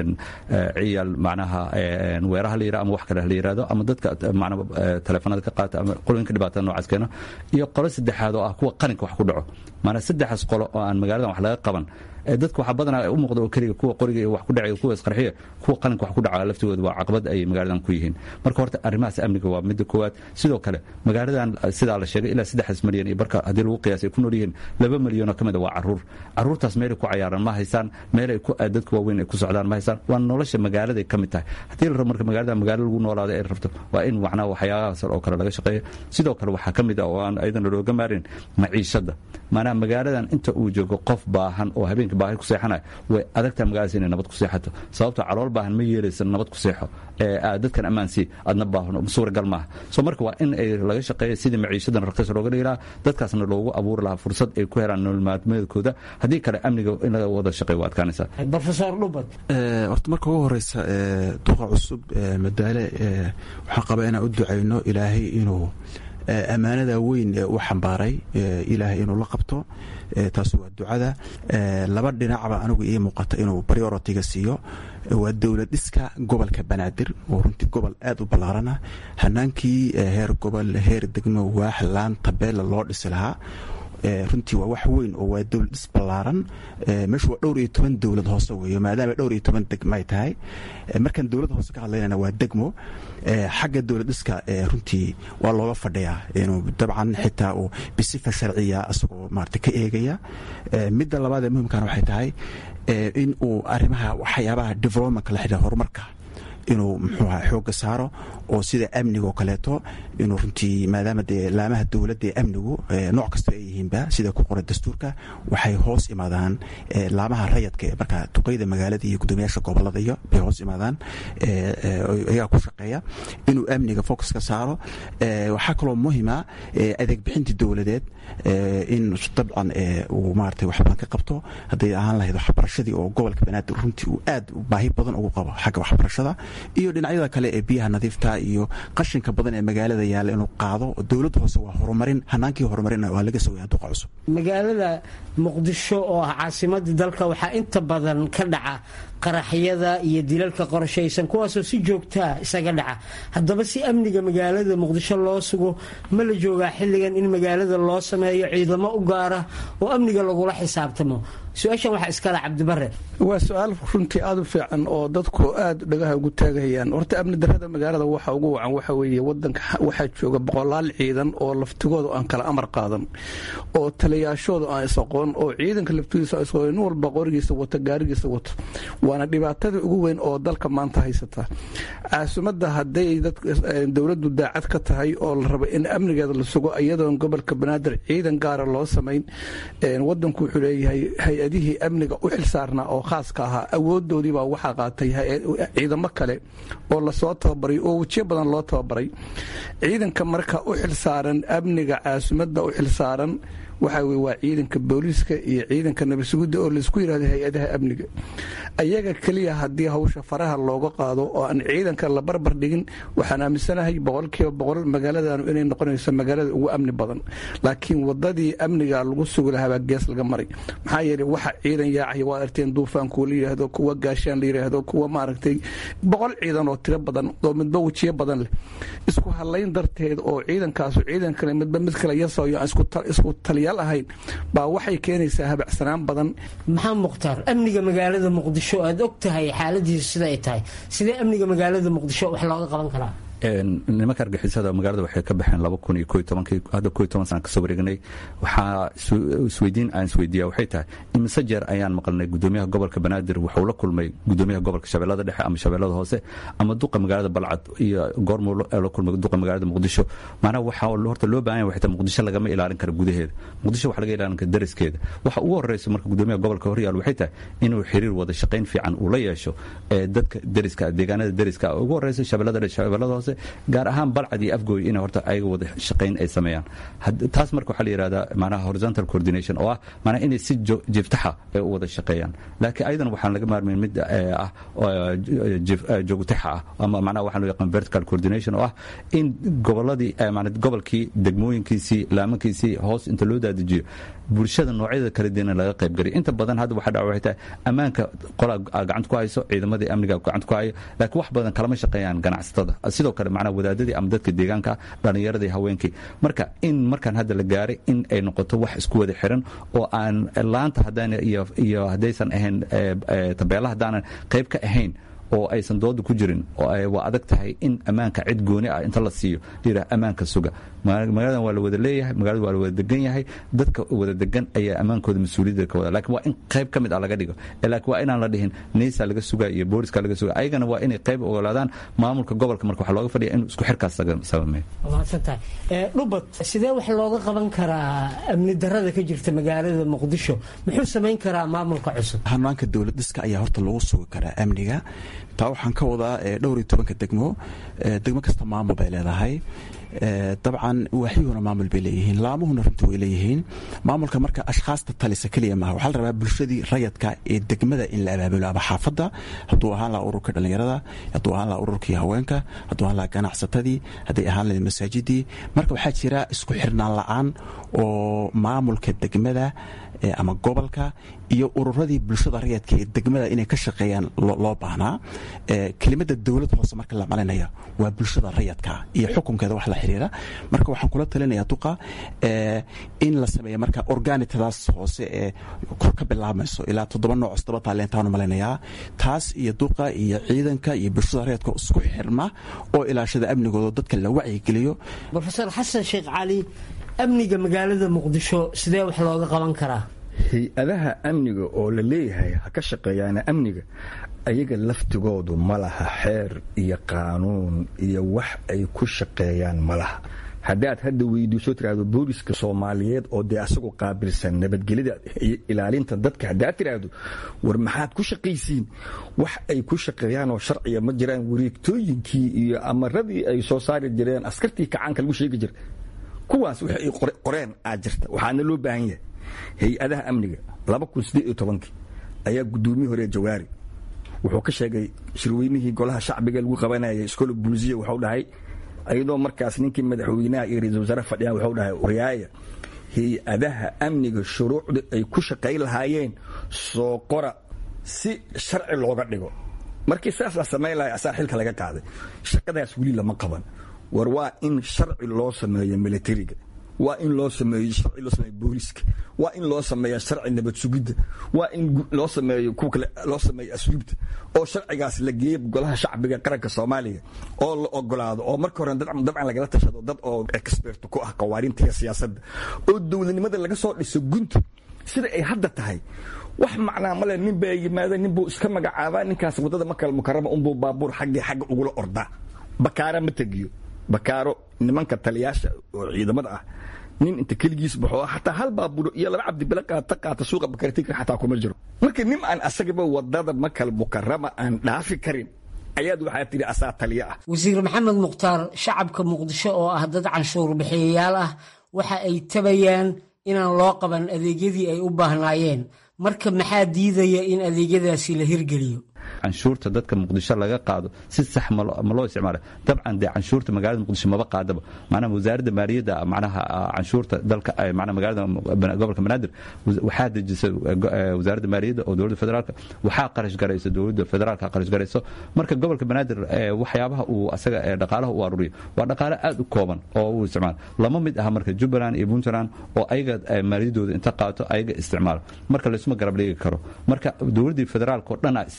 ciyaal macnaha weeraha la yirahdo ama wax kale la yirahdo ama dadka macnaa taleefanada ka qaata ama qolooyinka dhibaatada noocaas keeno iyo qolo saddexaad oo ah kuwa qalinka wax ku dhaco maanaa saddexaas qolo oo aan magaaladan wax laga qaban dadka waxaa badanaa u muuqda oo keliga kuwa qoriga iyo wax ku dhacay kuwa isqarxiya kuwa qalinka wax ku dhaca laftigooda waa caqabad ay magaaladan ku yihiin marka horta arrimahaas amniga waa midda koowaad sidoo kale magaaladan sidaa la sheegay ilaa saddexdaas milyan iyo barka haddii lagu qiyaasay ku nool yihiin laba milyanoo ka mid a waa caruur caruurtaas meelay ku cayaaran ma haysaan meelay dadka waaweyn ay ku socdaan ma haysaan waa nolosha magaaladay ka mid tahay haddii la rabo marka magaalada magaalo lagu noolaado ay rabto waa in macnaha waxyaabahaas oo kale laga shaqeeyo sidoo kale waxaa ka mid ah oo aan ayadana looga maarin maciishadda maanaa magaaladan inta uu joogo qof baahan oo habeenkii baahi ku seexanaya way adagtaa magaaladaas inay nabad ku seexato sababto calool baahan ma yeelaysan nabad ku seexo dadkan ammaansii adna baahan suuragal maaha soo marka waa in ay laga shaqeeya sidii maciishadan raqiis looga dhigi lahaa dadkaasna loogu abuuri lahaa fursad ay ku helaan nolol maalmeedkooda haddii kale amniga in laga wada shaqeeyo waa adkaanaysaa rofesor dhubad horta marka ugu horeysa duqa cusub madaale waxaan qabaa inaan u ducayno ilaahay inuu ammaanada weyn ee u xambaaray ilaahay inuu la qabto taas waa ducada laba dhinacba anigu ii muuqata inuu prioritiga siiyo waa dowlad dhiska gobolka banaadir oo runtii gobol aad u ballaarana hanaankii heer gobol heer degmo waax laan tabeella loo dhisi lahaa runtii waa wax weyn oo waa dowlad dhis ballaaran meeshu waa dhowr iyo toban dowlad hoose weeyo maadaama dhowr iyo toban degmo ay tahay markaan dowladda hoose ka hadlaynana waa degmo xagga dowlad dhiska runtii waa looga fadhiyaa inuu dabcan xitaa uu bisifa sharciya isagoo maarata ka eegaya midda labaad ee muhimkana waxay tahay in uu arrimaha waxyaabaha developmentka la xidhiira horumarka inuu muxuu aha xoogga saaro oo sida amniga oo kaleeto inuu runtii maadaama dee laamaha dowladda ee amnigu nooc kasta ay yihiinba sida ku qoran dastuurka waxay hoos imaadaan laamaha rayadka ee markaa duqeyda magaalada iyo guddoomiyaasha gobolada iyo bay hoos imaadaan ayaa ku shaqeeya inuu amniga focus ka saaro waxaa kaloo muhima adeeg bixinta dowladeed in dabcan uu maarata wax badan ka qabto hadday ahaan lahayd waxbarashadii oo gobolka banaadir runtii uu aad baahi badan ugu qabo xagga waxbarashada iyo dhinacyada kale ee biyaha nadiifta iyo qashinka badan ee magaalada yaalla inuu qaado dowladda hoose waa horumarin hanaankii horumarin waa laga sugaya duqa cusub magaalada muqdisho oo ah caasimadii dalka waxaa inta badan ka dhaca qaraxyada iyo dilalka qorshaysan kuwaasoo si joogtaa isaga dhaca haddaba si amniga magaalada muqdisho loo sugo ma la joogaa xilligan in magaalada loo sameeyo ciidamo u gaara oo amniga lagula xisaabtamo su-aashan waxaa iskale cabdibare waa su-aal runtii aada u fiican oo dadku aada dhagaha ugu taagayaan horta amni darada magaalada waxa ugu wacan waxa weeye wadanka waxaa jooga boqolaal ciidan oo laftigooda aan kala amar qaadan oo taliyaashooda aan is-aqoon oo ciidanka laftigiisa isaqoon nin walba qorigiisa wato gaarigiisa wato waana dhibaatada ugu weyn oo dalka maanta haysata caasimadda hadday dowladdu daacad ka tahay oo la rabo in amnigeeda la sugo iyadoon gobolka banaadir ciidan gaara loo samayn wadanku wuxuu leeyahay hay-adihii amniga u xilsaarnaa oo khaaska ahaa awoodoodiibaa waxaa qaatay ciidamo kale oo lasoo tababaray oo wejiyo badan loo tababaray ciidanka marka u xilsaaran amniga caasimadda u xilsaaran waxaa weye waa ciidanka booliiska iyo ciidanka nabadsugidda oo laisku yidhahdo hay-adaha amniga ayaga keliya haddii hawsha faraha looga qaado oo aan ciidanka la barbar dhigin waxaan aaminsanahay boqolkiiba boqol magaaladanu inay noqonayso magaalada ugu amni badan laakiin wadadii amniga lagu sugi lahaabaa gees laga maray maxaa yeeley waxa ciidan yaacaya waa arteen duufaankuwa la yidhaahdo kuwa gaashaan la yidhaahdo kuwa maaragtay boqol ciidan oo tiro badan oo midba wejiyo badan leh isku hadlayn darteed oo ciidankaasu ciidan kale midba mid kale yasayo aan isku taliyaal ahayn baa waxay keenaysaa habacsanaan badan maxaa mukhtaar amniga magaalada muqdisho aad og tahay xaaladiisu sida ay tahay sidee amniga magaalada muqdisho wax looga qaban karaa nimanka argixisada magaalada waxay ka baxeen laba kun iyo ko iyo tobankii hadda ko iyo toban sana kasoo wareegnay waxaa isweydiin aan isweydiiya waxay tahay imise jeer ayaan maqalnay gudoomiyaha gobolka banaadir wuxuu la kulmay gudoomiyaha gobolka shabeellada dhexe ama shabeellada hoose ama duqa magaalada balcad iyo goormuu la kulmay duqa magaalada muqdisho maanaha waxaa horta loo baahan yahay waxay tahay muqdisho lagama ilaalin karo gudaheeda muqdisho waxa laga ilaalin kara dariskeeda waxa ugu horreysa marka gudoomiyaha gobolka horyaal waxay tahay inuu xiriir wada shaqayn fiican uu la yeesho dadka deriska deegaanada deriska ugu horreysa shabeellada dhexe shabeellada hoose gaar ahaan balcad iyo afgooy in horta ayaga wada shaqayn ay sameeyaan taas marka waxaa la yidhahdaa manaha horizontal coordination oo ah manaha inay si jiftaxa ay u wada shaqeeyaan laakiin ayadan waxaan laga maarmayn mid ah joogtaxa ah ama manaha waxaa loo yaqaan vertical coordination oo ah in goboladii gobolkii degmooyinkiisii laamankiisii hoos inta loo daadijiyo bulshada noocyada kala duwana laga qaybgaliyo inta badan hadda waxa dhaca waxay tahay ammaanka qolaa gacanta ku hayso ciidamadii amniga gacanta ku hayo laakiin wax badan kalama shaqeeyaan ganacsatada sidoo kale macnaha wadaadadii ama dadka deegaanka dhallinyaradii haweenkii marka in markaan hadda la gaaray in ay noqoto wax isku wada xiran oo aan laanta haddaan iyo haddaysan ahayn tabeela haddaanan qayb ka ahayn oo aysan dooda ku jirin waa adag tahay in ammaanka cid gooni ah inta la siiyo layidhaha ammaanka suga magaaladan waa la wada leeyahay magaalada waa la wada degan yahay dadka wada degan ayaa ammaankooda mas-uuliyadda ka wada lakin waa in qayb ka mid ah laga dhigo laakiin waa inaan la dhihin neysa laga sugaa iyo booliska laga sugaa ayagana waa inay qayb ogolaadaan maamulka gobolka marka waxaa looga fadhiya inuu isku xirkaas sabameeyo mahadsantahay dhubad sidee wax looga qaban karaa amni darada ka jirta magaalada muqdisho muxuu samayn karaa maamulka cusub hanaanka dowlad dhiska ayaa horta lagu sugi karaa amniga taa waxaan ka wadaa dhowr iyo tobanka degmo degmo kasta maamul bay leedahay dabcan waaxyuhuna maamul bay leeyihiin laamuhuna runtii way leeyihiin maamulka marka ashkhaasta talisa keliya maaha waxaa la rabaa bulshadii rayadka ee degmada in la abaabulo ama xaafadda hadduu ahaan laha ururka dhallinyarada hadduu ahaan laha ururkii haweenka hadduu ahaan laha ganacsatadii hadday ahaan lahayd masaajidii marka waxaa jira isku xirnaan la-aan oo maamulka degmada ama gobolka iyo ururadii bulshada rayadka ee degmada inay ka shaqeeyaan loo baahnaa kelimada dowlad hoose marka la malinaya waa bulshada rayadka iyo xukunkeeda wax la xiriira marka waxaan kula talinaya duqa in la sameeya marka organitadaas hoose ee kor ka bilaabmayso ilaa toddoba nooc todoba taalentaanu malinayaa taas iyo duqa iyo ciidanka iyo bulshada rayadka isku xirma oo ilaashada amnigooda dadka la wacyigeliyo rofeor xasan sheekh cali amniga magaalada muqdisho sidee wax looga qaban karaa hay-adaha amniga oo la leeyahay ha ka shaqeeyaana amniga ayaga laftigoodu ma laha xeer iyo qaanuun iyo wax ay ku shaqeeyaan ma laha haddaad hadda weydiiso tiraahdo booliska soomaaliyeed oo dee asagu qaabilsan nabadgelyada iyo ilaalinta dadka haddaad tiraahdo war maxaad ku shaqaysiin wax ay ku shaqeeyaan oo sharciga ma jiraan wareegtooyinkii iyo amaradii ay soo saari jireen askartii kacaanka lagu sheegi jira kuwaas wix ay qoreen aad jirta waxaana loo baahan yahay hay-adaha amniga laba kun siddeed iyo tobankii ayaa guddoomiye hore jawaari wuxuu ka sheegay shirweynihii golaha shacbiga lagu qabanayay iskoola bulisiya wuxuu dhahay iyadoo markaas ninkii madaxweynaha iyo ra-iisul wasaare fadhiyaan wuxuu dhahay waryaaya hay-adaha amniga shuruucda ay ku shaqayn lahaayeen soo qora si sharci looga dhigo markii saas la samayn lahay asaa xilka laga qaaday shaqadaas weli lama qaban war waa in sharci loo sameeyo militariga waa in loo sameeyo sharci loo sameeyo booliska waa in loo sameeyo sharci nabad sugidda waa in loo sameeyo kuwa kale loo sameeyo asluubta oo sharcigaas la geeyo golaha shacbiga qaranka soomaaliya oo la ogolaado oo marka hore dabcan lagala tashado dad oo expert ku ah qawaarinta iyo siyaasadda oo dowladnimada laga soo dhiso gunta sida ay hadda tahay wax macnaa male nin baa yimaada nin buu iska magacaabaa ninkaas waddada makal mukarama unbuu baabuur xaggii xagga ugula ordaa bakaara ma tegiyo bakaaro nimanka taliyaasha oo ciidamada ah nin inta keligiis baxo xataa hal baabuuro iyo laba cabdibile qaata qaata suuqa bakartiga xataa kuma jiro marka nin aan asagaba wadada makal mukarama aan dhaafi karin ayaad waxaa tidhi asaa taliyo ah wasiir maxamed mukhtaar shacabka muqdisho oo ah dad canshuur bixiyayaal ah waxa ay tabayaan inaan loo qaban adeegyadii ay u baahnaayeen marka maxaa diidaya in adeegyadaasi la hirgeliyo canshuurta dadka muqdisho laga qaado si sax ma loo isticmaala dabcan dee canshuurta magaalada muqdisho maba qaadaba macnaha wasaaradda maaliyadda macnaha canshuurta dalka macnaha magaalada gobolka banaadir waxaa dejisa wasaaradda maaliyadda oo dowladda federaalka waxaa qarash garaysa dowladda federaalka qarash garayso marka gobolka banaadir waxyaabaha uu asaga dhaqaalaha u aruriyo waa dhaqaale aad u kooban oo uu isticmaalo lama mid aha marka jubbaland iyo puntland oo ayaga maaliyaddooda inta qaato ayaga isticmaalo marka laysuma garab dhigi karo marka dowladdii federaalka oo dhan a isticmaasho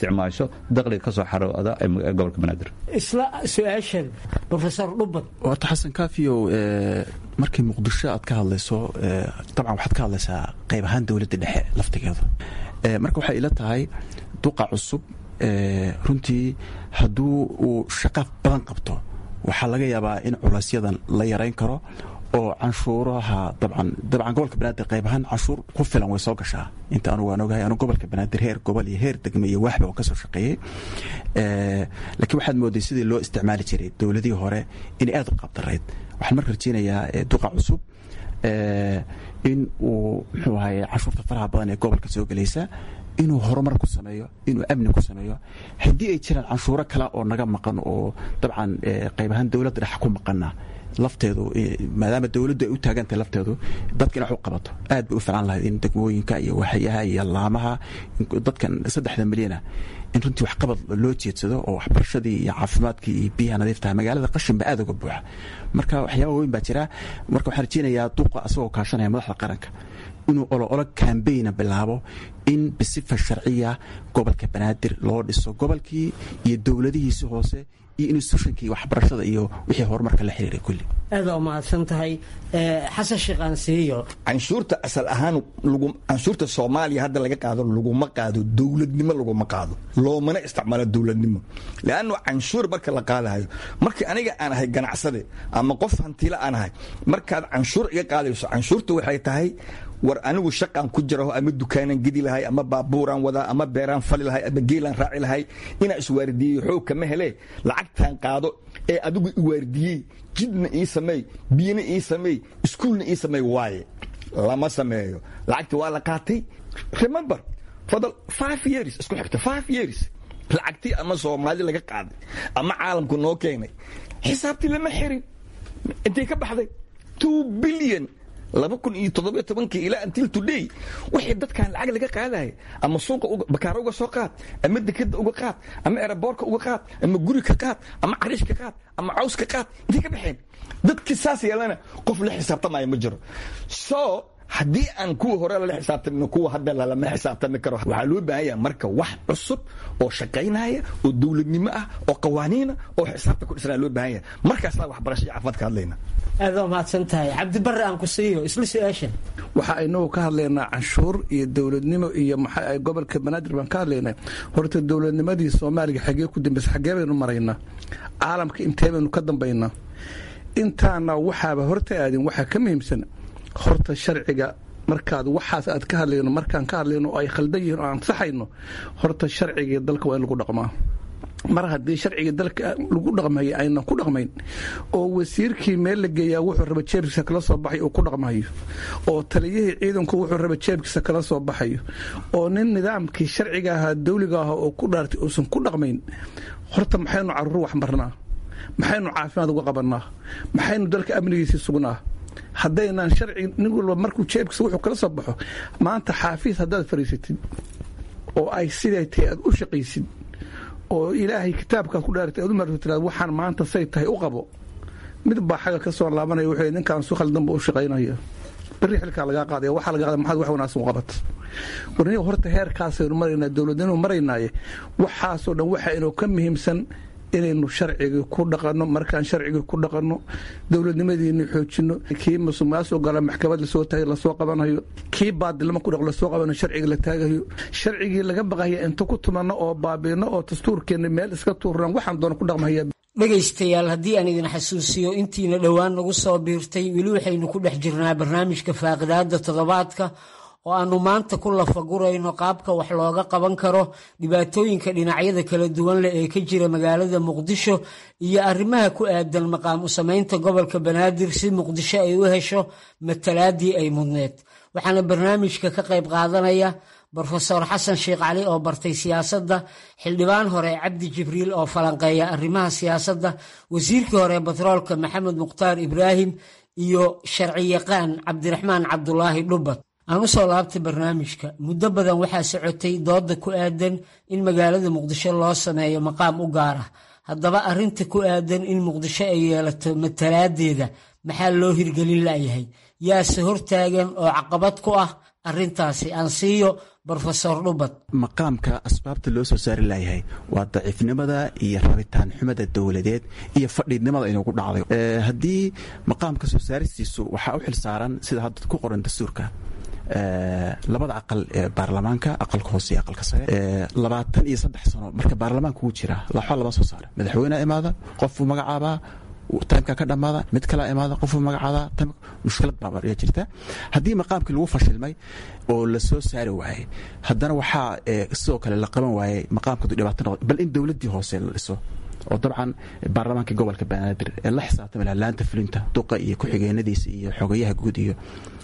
samayso dakhliga ka soo xarooda ee gobolka banaadir isla su-aashan rofesor dhubad horta xasan kaafiyow markii muqdisho aad ka hadlayso dabcan waxaad ka hadlaysaa qayb ahaan dowladda dhexe laftigeeda marka waxay ila tahay duqa cusub runtii hadduu uu shaqo badan qabto waxaa laga yaabaa in culaysyadan la yarayn karo oo canshuuraha dabcan dabcan gobolka banaadir qayb ahaan canshuur ku filan way soo gashaa inta anugu aan ogahay anu gobolka banaadir heer gobol iyo heer degme iyo waaxba oo ka soo shaqeeyey laakiin waxaad mooday sidii loo isticmaali jiray dowladihii hore inay aad u qabdarayd waxaan marka rajeynayaa duqa cusub in uu muxuu ahaye canshuurta faraha badan ee gobolka soo gelaysa inuu horumar ku sameeyo inuu amni ku sameeyo haddii ay jiraan canshuuro kale oo naga maqan oo dabcan qayb ahaan dowladda dhex ku maqana lafteedu maadaama dowladdu ay u taagantahay lafteedu dadka in wax u qabato aad bay u filan lahayd in degmooyinka iyo waxyaha iyo laamaha dadkan saddexda milyana in runtii waxqabad loo jeedsado oo waxbarashadii iyo caafimaadkii iyo biyaha nadiiftaha magaalada qashin ba aad uga buuxa marka waxyaaba weyn baa jira marka waxaan rajeynayaa duqa asagoo kaashanaya madaxda qaranka inuu oloolo kambayna bilaabo in bisifa sharciya gobolka banaadir loo dhiso gobolkii iyo dowladihiisi hoose iyo institutionkii waxbarashada iyo wixii horumarka la xiriiray kulli aada umahadsan tahay xasan sheekh aansiiyo canshuurta asal ahaan canshuurta soomaaliya hadda laga qaado laguma qaado dowladnimo laguma qaado loomana isticmaalo dowladnimo leanno canshuur marka la qaadayo markii aniga aan ahay ganacsade ama qof hantiila aan ahay markaad canshuur iga qaadayso canshuurta waxay tahay war anigu shaqaan ku jiraho ama dukaanan gedi lahay ama baabuuraan wadaa ama beeraan fali lahay ama geelaan raaci lahay inaan iswaardiyeyo xoog kama hele lacagtaan qaado ee adigu iwaardiyey jidna ii sameey biyana ii sameey iskuulna ii sameey waaye lama sameeyo lacagti waa la qaatay remember fadal five years isku xigta five years lacagtii ama soomaali laga qaaday ama caalamku noo keenay xisaabtii lama xirin intay ka baxday two billion laba kun iyo toddobiyo tobankii ilaa until today wixii dadkan lacag laga qaadaya ama suuqa bakaaro uga soo qaad ama dekeda uga qaad ama eraboorka uga qaad ama guri ka qaad ama cariish ka qaad ama caws ka qaad intay ka baxeen dadkii saas yeelana qof la xisaabtamaya ma jiro so haddii aan kuwa hore lala xisaabtamino kuwa hadda lalama xisaabtami karo waxaa loo baahan yaha marka wax cusub oo shaqaynaya oo dowladnimo ah oo qawaaniina oo xisaabta ku dhisnaa loo baahan yaha markaasaa waxbarasha iyo caafimaad ka hadlayna aada umahadsan tahay cabdibare aan ku siiyo isla su-aashan waxa inagu ka hadlaynaa canshuur iyo dowladnimo iyo maxaa gobolka banaadir baan ka hadlaynaa horta dowladnimadii soomaaliga xagee ku dambaysa xagee baynu maraynaa caalamka intee baynu ka dambaynaa intaana waxaaba horta aadin waxaa ka muhiimsan horta sharciga markaad waxaas aad ka hadlayno markaan ka hadlayno oo ay khaldan yihiin oo aan saxayno horta sharcigii dalka waa in lagu dhaqmaa mar haddii sharcigii dalka lagu dhaqmayo aynan ku dhaqmayn oo wasiirkii meel la geeyaa wuxuu raba jeebkiisa kala soo baxay uu ku dhaqmayo oo taliyihii ciidanku wuxuu raba jeebkiisa kala soo baxayo oo nin nidaamkii sharciga ahaa dawliga ahaa oo ku dhaartay uusan ku dhaqmayn horta maxaynu caruur wax marnaa maxaynu caafimaad uga qabannaa maxaynu dalka amnigiisii sugnaa haddaynaan sharci nin walba markuu jeebkiisa wuxuu kala soo baxo maanta xaafiis haddaad fariisatid oo ay siday tahay aad u shaqaysid oo ilaahay kitaabkaad ku dhaaratay aad u marto tiraad waxaan maanta say tahay u qabo mid baa xaga ka soo laabanaya wuxuu ninkaan su khaldanba u shaqaynaya berri xilkaa lagaa qaadaya waxaa laga qaadaya maxaad wax wanaagsan u qabat warniga horta heerkaasaynu maraynaa dowladninu maraynaaye waxaasoo dhan waxa inuu ka muhiimsan inaynu sharcigii ku dhaqanno markaan sharcigii ku dhaqanno dowladnimadiini xoojino kii masuqmaasuq gala maxkamad lasoo taagay lasoo qabanayo kii baadilnimo ku dhaq lasoo qabanayo sharcigii la taagayo sharcigii laga baqaya inta ku tumanno oo baabiino oo dastuurkeenna meel iska tuurnan waxaan doona ku dhaqmahaya dhegaystayaal haddii aan idin xasuusiyo intiina dhowaan nagu soo biirtay weli waxaynu ku dhex jirnaa barnaamijka faaqidaada toddobaadka oo aanu maanta ku lafagurayno qaabka wax looga qaban karo dhibaatooyinka dhinacyada kala duwan leh ee ka jira magaalada muqdisho iyo arrimaha ku aadan maqaam u samaynta gobolka banaadir si muqdisho ay u hesho matalaadii ay mudneed waxaana barnaamijka ka qayb qaadanaya brofesor xasan sheekh cali oo bartay siyaasadda xildhibaan hore cabdi jibriil oo falanqeeya arrimaha siyaasadda wasiirkii hore batroolka maxamed mukhtaar ibraahim iyo sharci yaqaan cabdiraxmaan cabdulaahi dhubad aan u soo laabtay barnaamijka muddo badan waxaa socotay dooda ku aadan in magaalada muqdisho loo sameeyo maqaam u gaar ah haddaba arrinta ku aadan in muqdisho ay yeelato matalaadeeda maxaa loo hirgelin layahay yaase hortaagan oo caqabad ku ah arrintaasi aan siiyo brofesor dhubad maqaamka asbaabta loo soo saari layahay waa daciifnimada iyo rabitaan xumada dowladeed iyo fadhiidnimada inuu ku dhacday haddii maqaamka soo saaristiisu waxaa u xil saaran sida hadda ku qoran dastuurka labada aqal ee baarlamaanka aqalka hoose iyo aqalka sare labaatan iyo saddex sano marka baarlamaanka ugu jira laxo lama soo saara madaxweyneha imaada qofuu magacaabaa timeka ka dhammaada mid kalea imaada qofuu magacaabaa mushkilad baa jirta haddii maqaamkii lagu fashilmay oo la soo saari waayey haddana waxaa sidoo kale la qaban waayey maqaamkadu dhibaato noqdo bal in dowladdii hoose la dhiso oo dabcan baarlamaanka gobolka banaadir ee la xisaabtami laha laanta fulinta duqa iyo ku-xigeenadiisa iyo xogayaha guud iyo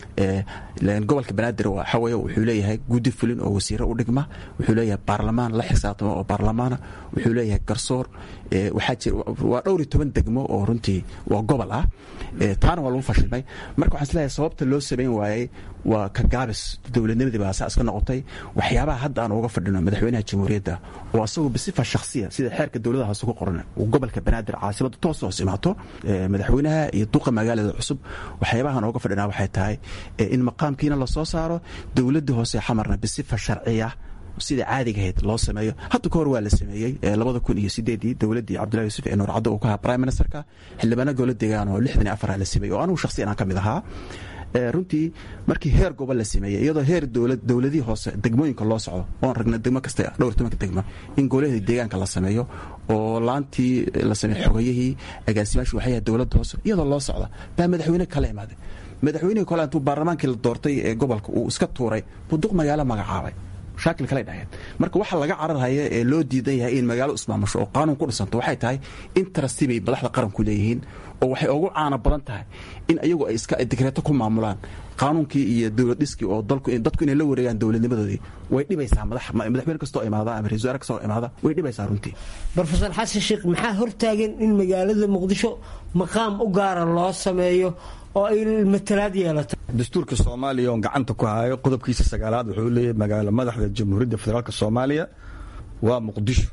gobolka banaadir waxaweye wuxuu leeyahay guddi fulin oo wasiiro u dhigma wuxuu leeyahay baarlamaan la xisaabtama oo baarlamaana wuxuu leeyahay garsoor waxaa jira waa dhowr iyo toban degmo oo runtii waa gobol ah taana waa lagu fashilmay marka waxaan isleeyahay sababta loo samayn waayey waa ka gaabis dowladnimadii baa saa iska noqotay waxyaabaha hadda aan uga fadhino madaxweynaha jamhuuriyadda oo asagu bisifa shakhsiya sida xeerka dowladaha hoose ku qoran uu gobolka banaadir caasimada toos hoos imaato madaxweynaha iyo duqa magaalada cusub waxyaabahan uga fadhinaa waxay tahay in maqaamkiina lasoo saaro dowladda hoose xamarna bisifa sharciya sida caadiga ahayd loo sameeyo hadda ka hor waa la sameeyey labada kun iyo sideedii dowladdii cabdullahi yuusuf ee nuur caddo uu ka ahaa prime ministerka xildhibaano gowla deegaan oo lixdan iyo afar la sameeyey oo anugu shakhsiyan aan ka mid ahaa runtii markii heer gobol la sameeyey iyadoo heer dowladihii hoose degmooyinka loo socdo oon ragna degmo kasta dhowr tobanka degmo in goolahii deegaanka la sameeyo oo laantii la sameeyo xogayihii agaasimaashii waxyaha dowladda hoose iyadoo loo socda baa madaxweyne kala imaaday madaxweynihii kole intuu baarlamaankii la doortay ee gobolka uu iska tuuray buduq magaalo magacaabay shaakil kale dhaheen marka waxa laga cararhaya ee loo diidan yahay in magaalo ismaamusho oo qaanuun ku dhisanto waxay tahay interesti bay madaxda qaranku leeyihiin oo waxay ugu caano badan tahay in ayagu ay iska digreeto ku maamulaan qaanuunkii iyo dowlad dhiskii oo dadku inay la wareegaan dowladnimadoodii way dhibaysaa madaxweyne kastoo imaada ama ra-isul wasaare kastoo imaada way dhibaysaa runtii brofesor xasan sheekh maxaa hortaagan in magaalada muqdisho maqaam u gaara loo sameeyo oo ay matalaad yeelato dastuurka soomaaliya oon gacanta ku hayo qodobkiisa sagaalaad wuxuu leeyahay magaalo madaxda jamhuuriyadda federaalk soomaaliya waa muqdisho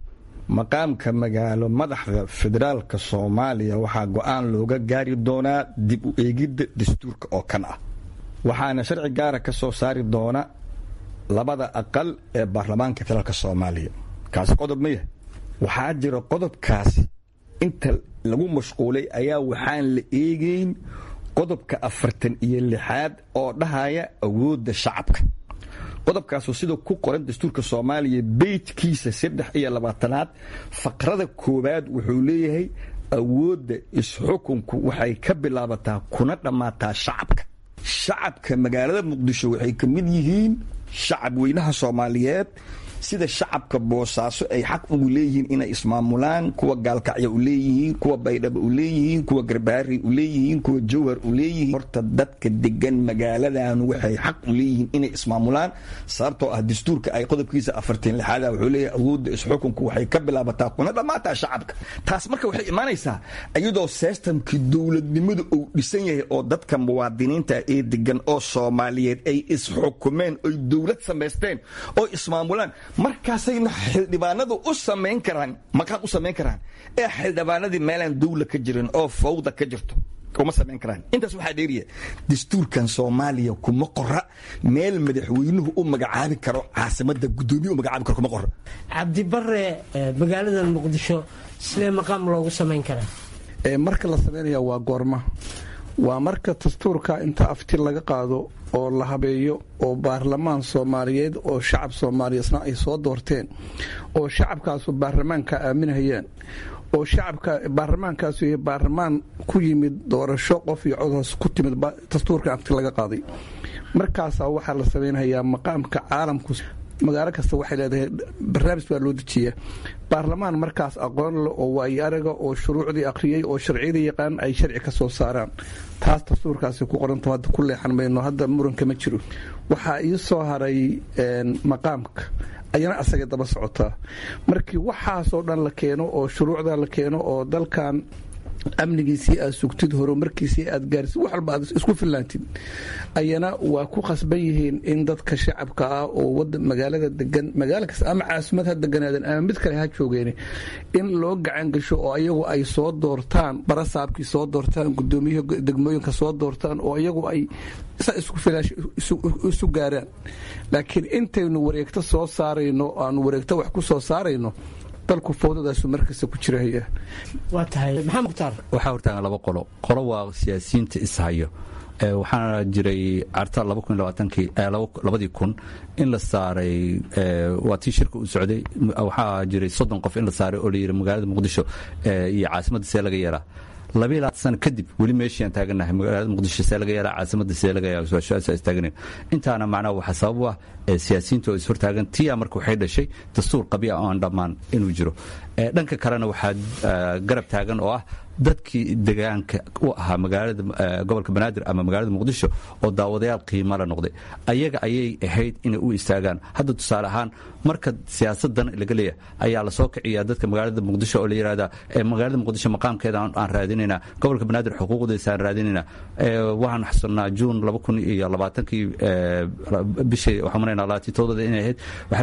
maqaamka magaalo madaxda federaalka soomaaliya waxaa go-aan looga gaari doonaa dib u eegidda dastuurka oo kan ah waxaana sharci gaara ka soo saari doona labada aqal ee baarlamaanka federaalk soomaaliya kaasi qodob ma yahay waxaa jira qodobkaasi inta lagu mashquulay ayaa waxaan la eegeyn qodobka afartan iyo lixaad oo dhahaya awoodda shacabka qodobkaasoo sida ku qoran dastuurka soomaaliya beytkiisa saddex iyo labaatanaad faqrada koowaad wuxuu leeyahay awoodda isxukunku waxay ka bilaabataa kuna dhammaataa shacabka shacabka magaalada muqdisho waxay ka mid yihiin shacab weynaha soomaaliyeed sida shacabka boosaaso ay xaq ugu leeyihiin inay ismaamulaan kuwa gaalkacyo u leeyihiin kuwa baydhaba u leeyihiin kuwa garbaari u leeyihiin kuwa jawhar u leeyihiin horta dadka degan magaaladan waxay xaq u leeyihiin inay ismaamulaan sababtoo ah dastuurka ay qodobkiisa afartan lixaada wuxuu leeyahay awoodda isxukunku waxay ka bilaabataa kuna dhammaataa shacabka taas marka waxay imaanaysaa iyadoo systemkii dowladnimadu uu dhisan yahay oo dadka muwaadiniinta ee degan oo soomaaliyeed ay isxukumeen oy dowlad samaysteen oo ismaamulaan markaasayna xildhibaanadu u samayn karaan maqaam u samayn karaan ee xildhibaanadii meelaan dawla ka jirin oo fawda ka jirto uma samayn karaan intaas waxaa dheeriya dastuurkan soomaaliya kuma qora meel madaxweynuhu u magacaabi karo caasimada gudoomiye u magacaabi karo kuma qora cabdibare magaalada muqdisho sidee maqaam loogu samayn karaa marka la samaynaya waa goorma waa marka dastuurka inta afti laga qaado oo la habeeyo oo baarlamaan soomaaliyeed oo shacab soomaaliyeedna ay soo doorteen oo shacabkaasu baarlamaanka aaminhayaan oo shacabka baarlamaankaasu yahay baarlamaan ku yimid doorasho qof iyo codhoos ku timid dastuurka afti laga qaaday markaasaa waxaa la samaynhayaa maqaamka caalamku magaalo kasta waxay leedahay barnaamij baa loo dejiyaa baarlamaan markaas aqoon leh oo waayo araga oo shuruucdii akhriyey oo sharciyada yaqaan ay sharci ka soo saaraan taas dastuurkaasi ku qoranto hadda ku leexan mayno hadda muranka ma jiro waxaa ii soo haray maqaamka ayana asaga daba socotaa markii waxaasoo dhan la keeno oo shuruucda la keeno oo dalkan amnigiisii aad sugtid horumarkiisii aad gaarsid wax walba aad isku fillaantid ayana waa ku khasban yihiin in dadka shacabka ah oo magaalada degan magaalo kasta ama caasimad ha deganaadan ama mid kale ha joogeen in loo gacan gasho oo ayagu ay soo doortaan barasaabkii soo doortaan gudoomiyihii degmooyinka soo doortaan oo ayagu ay saa isku filaash isu gaaraan laakiin intaynu wareegto soo saarayno aanu wareegto wax ku soo saarayno dalku fowdadaasu markasta ku jirahaya waa tahay maxamed mukhtaar waxaa hortaagan laba qolo qolo waa siyaasiyiinta ishayo waxaana jiray carta labadii kun in la saaray waa tii shirka u socday waxaa jiray soddon qof in la saaray oo layidhi magaalada muqdisho iyo caasimadda see laga yeelaa labiyo labaatan sano kadib weli meeshiiaan taaganahay magaalada muqdisho see laga yeelaa caasimadda see laga yeelaa istaaganay intaana macnaha waxaa sabab u ah siyaasiyiinta oo ishortaagan tiyaa marka waxay dhashay dastuur qabya oo aan dhammaan inuu jiro dhanka kalena waxaa garab taagan oo ah dadkii degaanka u ahaa magaalada gobolka banaadir ama magaalada muqdisho oo daawadayaal qiimala noqday ayaga ayay ahayd inay u istaagaan hadda tusaale ahaan marka siyaasadan laga leeyahay ayaa lasoo kiciyaa dadka magaalada muqdisho oo la yidhahdaa magaalada muqdisho maqaamkeeda aan raadinayna gobolka banaadir xuquuqdiisa aan raadinayna waxaan xasunnaa juun laba kun iyo labaatankii bishii waxaan maraynaa labatii todobada inay ahayd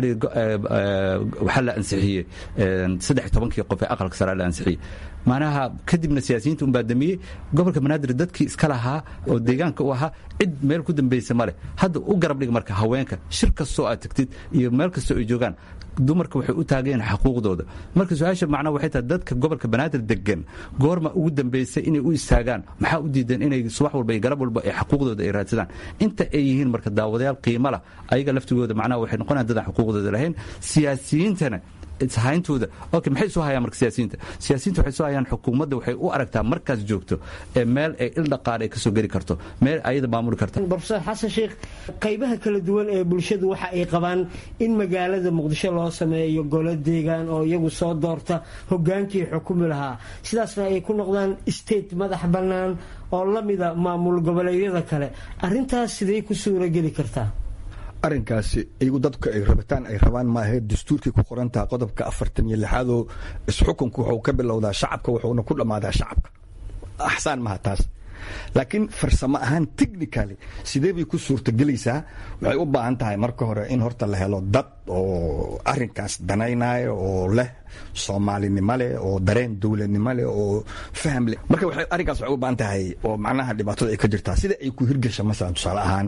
waxaa la ansixiyey saddex tobankii qof ee aqalka sare la ansixiyey macnaha kadibna siyaasiyiinta unbaa damiyey gobolka banaadir dadkii iska lahaa oo deegaanka u ahaa cid meel ku dambaysa ma leh hadda u garab dhig marka haweenka shir kastoo aad tagtid iyo meel kastoo ay joogaan dumarka waxay u taageen xuquuqdooda marka su-aasha macnaha waxay tahay dadka gobolka banaadir degan goorma ugu dambaysay inay u istaagaan maxaa u diidan inay subax walba iyo galab walba ay xuquuqdooda ay raadsadaan inta ay yihiin marka daawadayaal qiimo lah ayaga laftigooda macnaha waxay noqonayaan dadaan xuquuqdooda lahayn siyaasiyiintana ishayntooda ok maxay soo hayaan marka siyaasiyiinta siyaasiyiinta waxay soo hayaan xukuumadda waxay u aragtaa markaas joogto ee meel ay il dhaqaale ay ka soo geli karto meel ayada maamuli karta brofesor xasan sheekh qaybaha kala duwan ee bulshadu waxa ay qabaan in magaalada muqdisho loo sameeyo golo deegaan oo iyagu soo doorta hogaankii xukumi lahaa sidaasna ay ku noqdaan state madax bannaan oo la mida maamul goboleedyada kale arintaas sidee ku suurageli kartaa arrinkaasi iyagu dadku ay rabitaan ay rabaan maahe dastuurkii ku qorantaha qodobka afartan iyo lixaadoo isxukunku wuxuu ka bilowdaa shacabka wuxuuna ku dhammaadaa shacabka axsaan maha taas laakiin farsamo ahaan technicaly sidee bay ku suurtagelaysaa waxay u baahan tahay marka hore in horta la helo dad oo arrinkaas danaynaya oo leh soomaalinimo leh oo dareen dowladnimo leh oo faham leh marka arrinkaas waxay u baahan tahay oo macnaha dhibaatada ay ka jirtaa sida ay ku hirgasha masalan tusaale ahaan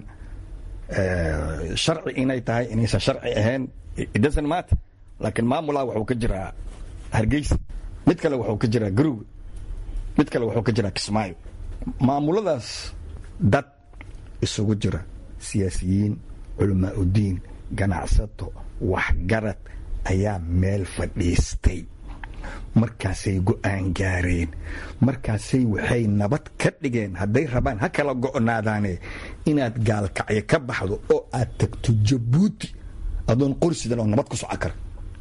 sharci inay tahay inaysan sharci ahayn idhasan maata laakiin maamulaa wuxuu ka jiraa hargeysa mid kale wuxuu ka jiraa garowe mid kale wuxuu ka jiraa kismaayo maamuladaas dad isugu jira siyaasiyiin culamaa udiin ganacsato waxgarad ayaa meel fadhiistay markaasay go'aan gaareen markaasay waxay nabad ka dhigeen hadday rabaan ha kala go'naadaane inaad gaalkacyo ka baxdo oo aad tagto jabuuti adoon qorsidan oo nabad ku soco kara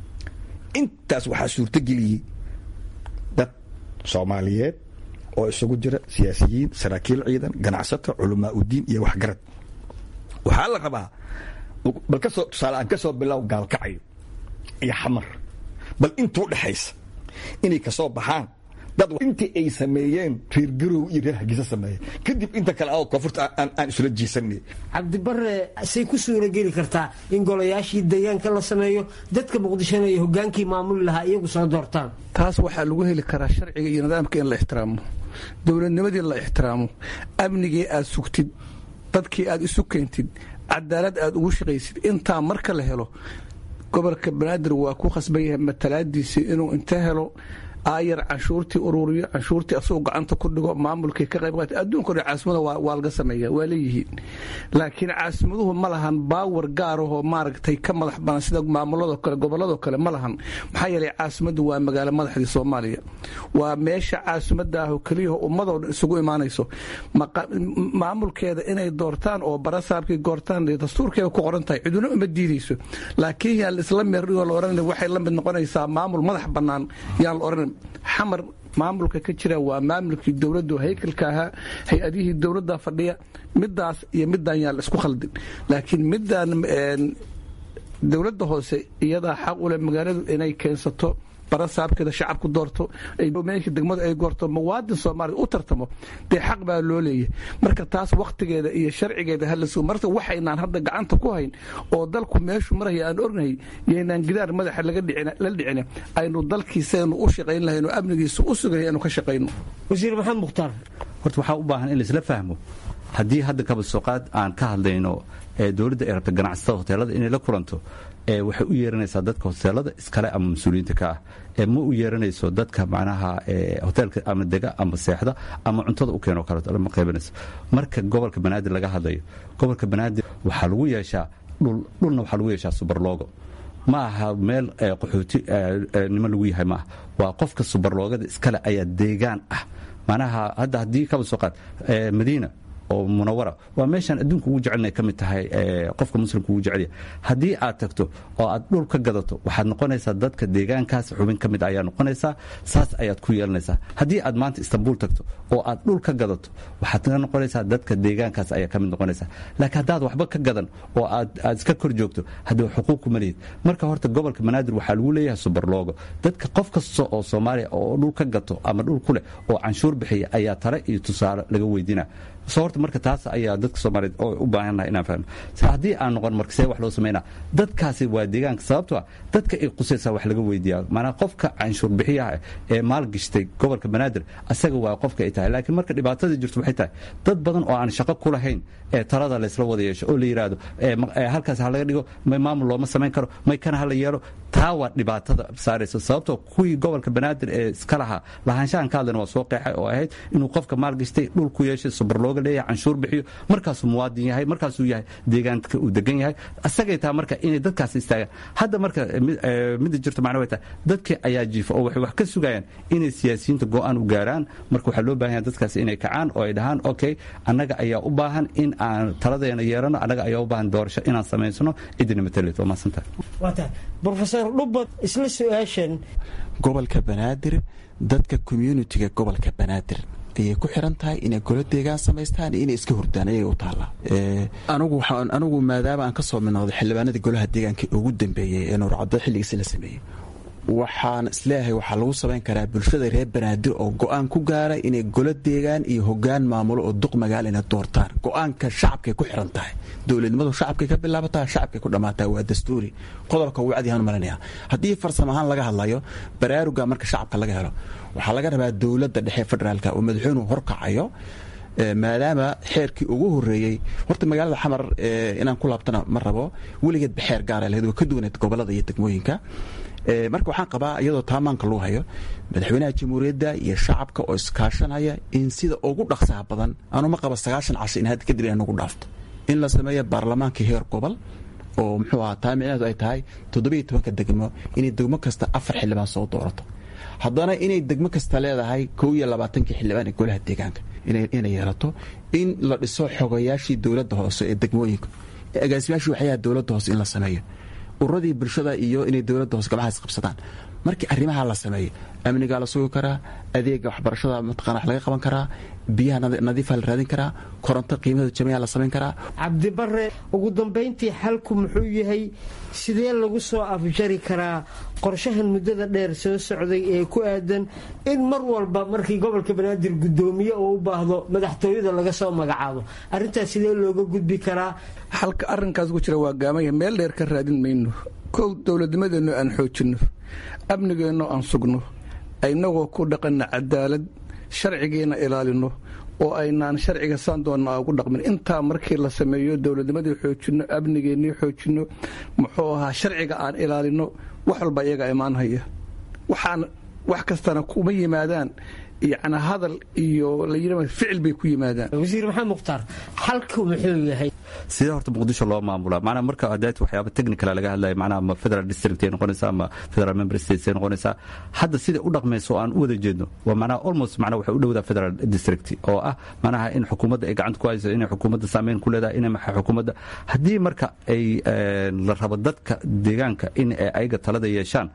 intaas waxaa suurtogeliyey dad soomaaliyeed oo isugu jira siyaasiyiin saraakiil ciidan ganacsato culamaa udiin iyo waxgarad waxaa la rabaa bal kasoo tusaale aan ka soo bilow gaalkacyo iyo xamar bal intuu dhexaysa inay ka soo baxaan dad intii ay sameeyeen reer garow iyo reer hargeysa sameeyeen kadib inta kale a koonfurta aan isula jiisanay cabdibare say ku suurageli kartaa in golayaashii deegaanka la sameeyo dadka muqdishona iyo hogaankii maamuli lahaa iyagu soo doortaan taas waxaa lagu heli karaa sharciga iyo nidaamka in la ixtiraamo dowladnimadii la ixtiraamo amnigii aad sugtid dadkii aad isu keentid cadaalad aad ugu shaqaysid intaa marka la helo gobolka banaadir waa ku khasban yahay matalaadiisii inuu inta helo aayar canshuurtii ururiyo canshuurtii asagoo gacanta ku dhigo maamulkii ka qayb qaata adduunka dhan caasimada waa laga sameeya waa leeyihiin laakiin caasimaduhu ma lahan baawar gaarahoo maaragtay ka madax banan sida maamuladoo kale gobolladoo kale ma lahan maxaa yeelay caasimaddu waa magaalo madaxdii soomaaliya waa meesha caasimada ahoo keliyaho ummadoo dhan isugu imaanayso maamulkeeda inay doortaan oo barasaabkii goortaan dastuurkeeda ku qoran tahay ciduna uma diidayso laakiin yaan isla meerdhigoo la odhan waxay la mid noqonaysaa maamul madax bannaan yaan la odhan xamar maamulka ka jira waa maamulkii dowladdu haykalka ahaa hay-adihii dowladda fadhiya midaas iyo midaan yaan la isku khaldin laakiin midaan dowladda hoose iyadaa xaq u leh magaaladu inay keensato barasaabkeeda shacabku doorto meesha degmada ay goorto muwaadin soomaaliya u tartamo dee xaq baa loo leeyahay marka taas wakhtigeeda iyo sharcigeeda hala sugo marka waxaynaan hadda gacanta ku hayn oo dalku meeshu maraya aan ognahay yaynaan gidaar madaxa la dhicin aynu dalkiisaynu u shaqayn lahayn oo amnigiisa u sugahay aynu ka shaqayno wasiir maxamed mukhtaar horta waxaa u baahan in laisla fahmo haddii hadda kabasooqaad aan ka hadlayno ee dowladda ay rabta ganacsatada hoteelada inay la kulanto ee waxay u yeeranaysaa dadka hoteelada iskale ama mas-uuliyiinta ka ah ee ma u yeeranayso dadka macnaha hoteelka ama dega ama seexda ama cuntada u keeno kaleeto lama qaybanayso marka gobolka banaadir laga hadlayo gobolka banaadir waxaa lagu yeeshaa dhul dhulna waxaa lagu yeeshaa subarloogo ma aha meel qaxooti niman lagu yahay maaha waa qofka subarloogada iskale ayaa deegaan ah macnaha hadda haddii kaba soo qaad madiina oo munawara waa meeshaan adduunka ugu jecelna ka mid tahay qofka muslimka ugu jecelya haddii aad tagto oo aad dhul ka gadato waxaad noqonaysaa dadka deegaankaas xubin ka mid ayaa noqonaysaa saas ayaad ku yeelanaysaa haddii aad maanta istanbul tagto oo aad dhul ka gadato waxaad ka noqonaysaa dadka deegaankaas ayaa ka mid noqonaysaa laakiin haddaad waxba ka gadan oo aad aad iska kor joogto haddii xuquuq kuma lihid marka horta gobolka banaadir waxaa lagu leeyahay subarloogo dadka qof kasta oo soomaaliya oo dhul ka gato ama dhul ku leh oo canshuur bixiya ayaa tale iyo tusaale laga weydiina so horta marka taas ayaa dadka soomaaliyeed oo u baahannahay inaan fahno haddii aan noqon marka see wax loo samaynaa dadkaasi waa deegaanka sababto ah dadka ay qusaysaa wax laga weydiiyaa maanaa qofka canshuur bixiyaha ee maalgashtay gobolka banaadir asaga waa qofka ay tahay laakiin marka dhibaatadii jirto waxay tahay dad badan oo aan shaqo ku lahayn ee talada laysla wada yeesho oo la yidhaahdo halkaas ha laga dhigo may maamul looma samayn karo may kana ha la yeelo taa waa dhibaatada saaraysa sababtoo kuwii gobolka banaadir ee iska lahaa lahaanshahan ka hadlayna waa soo qeexay oo ahayd inuu qofka maalgashtay dhul ku yeeshay subarlooga leeyahay canshuur bixiyo markaasuu muwaadin yahay markaasuu yahay deegaanka uu degan yahay asagay tahay marka inay dadkaas istaagaan hadda marka midda jirto macna way tahay dadkii ayaa jiifa oo waxay wax ka sugayaan inay siyaasiyiinta go'aan u gaaraan marka waxaa loo baahan yahay dadkaas inay kacaan oo ay dhahaan okay annaga ayaa u baahan in aan taladeena yeelano annaga ayaa u baahan doorasho inaan samaysano cidina matalet waa mahadsantahay rofeor dhubad isla su-aashan gobolka banaadir dadka communitiga gobolka banaadir ayay ku xiran tahay inay golo deegaan samaystaan iyo inay iska hurdaan ayaga u taallaa anigu maadaama aan ka soo midnoqday xildhibaanadii golaha deegaanka ugu dambeeyey ee nuurcaddo xilligiisi la sameeyey waxaan isleeyahay waxaa lagu samayn karaa bulshada reer banaadir oo go-aan ku gaara inay golo deegaan iyo hogaan maamulo oo duq magaal inay doortaan go-aanka shacabkay ku xiran tahay dowladnimadu shacabkay ka bilaabataa shacabkay ku dhammaataa waa dastuuri qodobka wacdihan malinaya haddii farsamo ahaan laga hadlayo baraaruga marka shacabka laga helo waxaa laga rabaa dowladda dhexe federaalka oo madaxweynuhu horkacayo maadaama xeerkii ugu horeeyey horta magaalada xamar inaan ku laabtana ma rabo weligeedba xeer gaara lahayd waa ka duwaneed gobolada iyo degmooyinka marka waxaan qabaa iyadoo taamaanka lagu hayo madaxweynaha jamhuuriyadda iyo shacabka oo iskaashanaya in sida ugu dhaqsaha badan anuma qaba sagaashan casho in hadda kadib inay nagu dhaafto in la sameeyo baarlamaanka heer gobol oo muxuu ahaa taa micnaheedu ay tahay toddobiyo tobanka degmo inay degmo kasta afar xildhibaan soo doorato haddana inay degmo kasta leedahay kow iyo labaatankii xildhibaan ee golaha deegaanka inay yeelato in la dhiso xogayaashii dowladda hoose ee degmooyinka agaasimaashii waxyaha dowladda hoose in la sameeyo ururadii bulshada iyo inay dowladda hoose gabcahaas qabsadaan markii arrimaha la sameeyo amnigaa la sugi karaa adeega waxbarashada mataqana wax laga qaban karaa biyaha nadiifa la raadin karaa koronto qiimada jamiica la samayn karaa cabdibare ugu dambayntii xalku muxuu yahay sidee lagu soo afjari karaa qorshahan muddada dheer soo socday ee ku aadan in mar walba markii gobolka banaadir guddoomiye oo u baahdo madaxtooyada laga soo magacaabo arrintaas sidee looga gudbi karaa halka arrinkaas ku jira waa gaamaya meel dheer ka raadin mayno kow dowladnimadeenno aan xoojinno amnigeenno aan sugno inagoo ku dhaqanna cadaalad sharcigiina ilaalino oo aynaan sharciga saan doonna ugu dhaqmin intaa markii la sameeyo dowladnimadii xoojinno amnigeennii xoojinno muxuu ahaa sharciga aan ilaalino wax walba iyaga imaanhaya waxaan wax kastana kuma yimaadaan yacni hadal iyo la yidhi ficil bay ku yimaadaan wasiir maxamed mukhtaar xalku muxuu yahay sidee horta muqdisho loo maamulaa macnaa marka hadaati waxyaaba technical laga hadlaya macnaha ma federal district ay noqonaysaa ama federal member states ay noqonaysaa hadda sida u dhaqmayso oo aan u wada jeedno waa macnaha almost macnaha waxay u dhowdaa federal district oo ah macnaha in xukuumadda ay gacanta ku hayso inay xukuumadda saameyn ku leedahay inay maxaa xukuumadda haddii marka ay la rabo dadka deegaanka in ay ayaga talada yeeshaan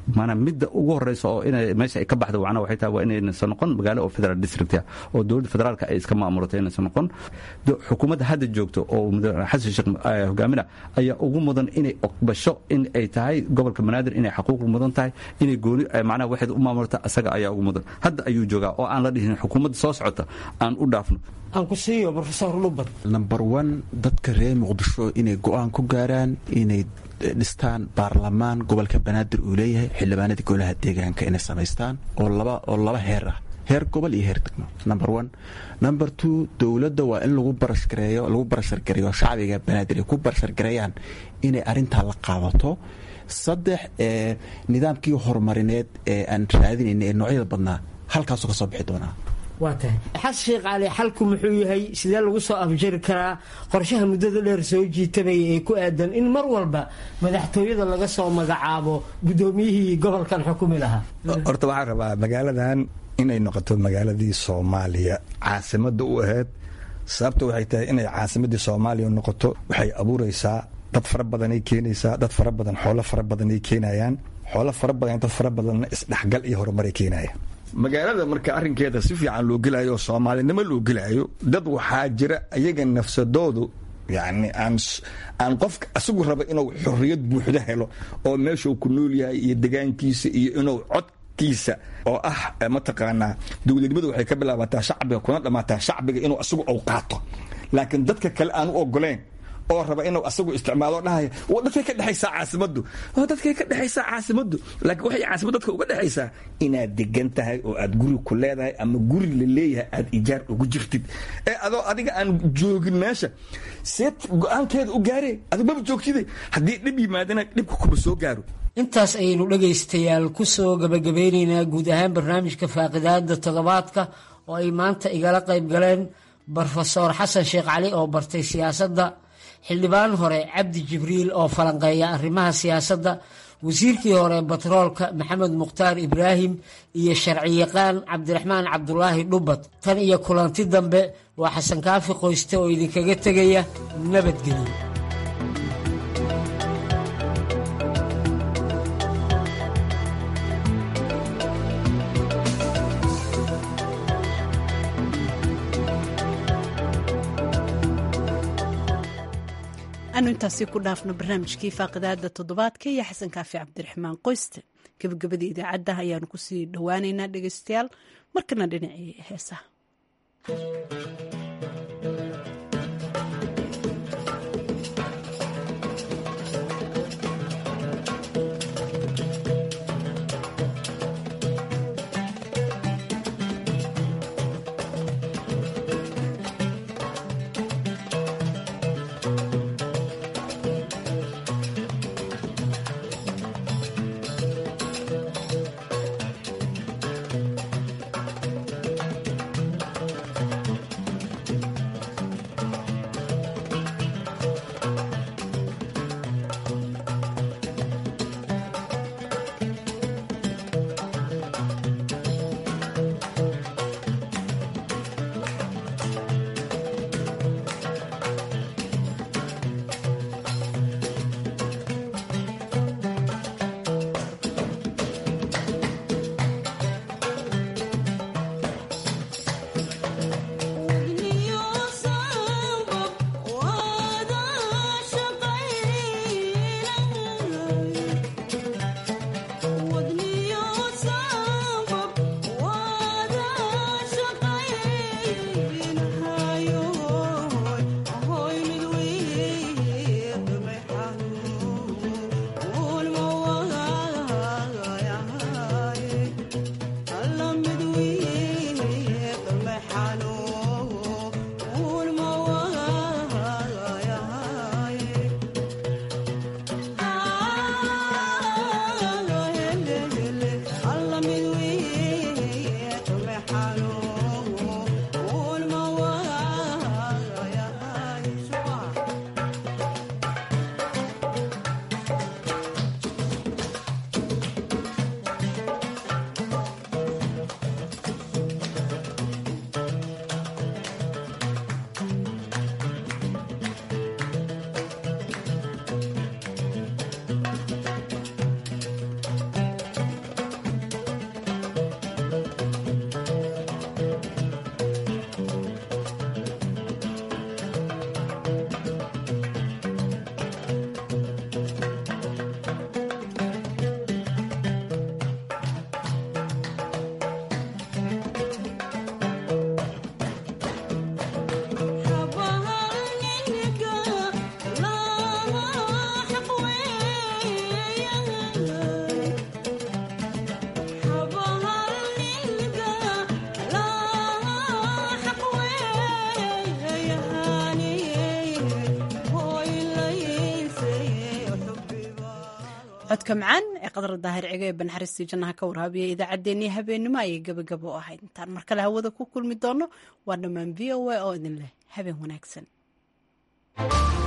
maanaa midda ugu horeysa oo ina meesha ay ka baxda wacna waxay tahay waa inaysan noqon magaalo oo federal district ah oo dowladda federaalka ay iska maamulato inaysan noqon xukuumadda hadda joogto oo xasan sheekh hogaamina ayaa ugu mudan inay oqbasho in ay tahay gobolka banaadir inay xaquuq mudan tahay inay gooni macnaha waxeed u maamulata asaga ayaa ugu mudan hadda ayuu joogaa oo aan la dhihin xukuumadda soo socota aan u dhaafno aan ku siiyo rofesor lubad number one dadka reer muqdisho inay go-aan ku gaaraan inay dhistaan baarlamaan gobolka banaadir uu leeyahay xildhibaanada golaha deegaanka inay samaystaan oo laba oo laba heer ah heer gobol iyo heer degmo number one number two dowladda waa in lagu barashgareeyo lagu barashargareeyo shacbiga banaadir ay ku barashargareeyaan inay arrintaa la qaadato saddex ee nidaamkii horumarineed ee aan raadinayna ee noocyada badnaa halkaasuu ka soo bixi doonaa waa tahay xasan sheekh cali xalku muxuu yahay sidee lagu soo afjari karaa qorshaha muddada dheer soo jiitamaya ee ku aadan in mar walba madaxtooyada laga soo magacaabo guddoomiyihii gobolkan xukumi lahaa horta waxaan rabaa magaaladan inay noqoto magaaladii soomaaliya caasimadda u ahayd sababta waxay tahay inay caasimadii soomaaliya noqoto waxay abuuraysaa dad fara badanay keenaysaa dad fara badan xoolo fara badanay keenayaan xoolo fara badan dad fara badanna isdhexgal iyo horumaray keenaya magaalada marka arrinkeeda si fiican loo gelayo oo soomaalinimo loo gelayo dad waxaa jira ayaga nafsadoodu yacni aan aan qofka asigu raba inuu xorriyad buuxda helo oo meeshuu ku nool yahay iyo degaankiisa iyo inuu codkiisa oo ah mataqaanaa dowladnimadu waxay ka bilaabataa shacbiga kuna dhammaataa shacbiga inuu asigu ou qaato laakiin dadka kale aan u ogoleen oo raba inuu asagu isticmaalo dhahaya dadkay ka dhexaysaa caasimaddu dadkay ka dhexaysaa caasimaddu laakiin waxay caasimad dadka uga dhexaysaa inaad degan tahay oo aad guri ku leedahay ama guri la leeyahay aad ijaar ugu jirtid ee adoo adiga aan joogin meesha seed go-aankeeda u gaaree adigu maba joogtide haddii dhib yimaadana dhibka kuma soo gaaro intaas ayaynu dhegaystayaal ku soo gabagabeynaynaa guud ahaan barnaamijka faaqidaada toddobaadka oo ay maanta igala qayb galeen brofesor xasan sheekh cali oo bartay siyaasadda xildhibaan hore cabdi jibriil oo falanqeeya arrimaha siyaasadda wasiirkii hore batroolka maxamed mukhtaar ibraahim iyo sharciyaqaan cabdiraxmaan cabdulaahi dhubad tan iyo kulanti dambe waa xasan kaafi qoyste oo idinkaga tegaya nabadgelyo anu intaasi ku dhaafno barnaamijkii faaqidaada toddobaadka iyo xasan kaafi cabdiraxmaan qoyste gabagabadii idaacadda ayaanu kusii dhowaaneynaa dhegeystayaal markana dhinacii heesaha codka macaan ee qadar daahir cigo ee banxaristii jannaha ka warhaabiyay idaacaddeenii habeenimo ayay gebagabo u ahayd intaan mar kale hawada ku kulmi doono waa dhammaan v o a oo idin leh habeen wanaagsan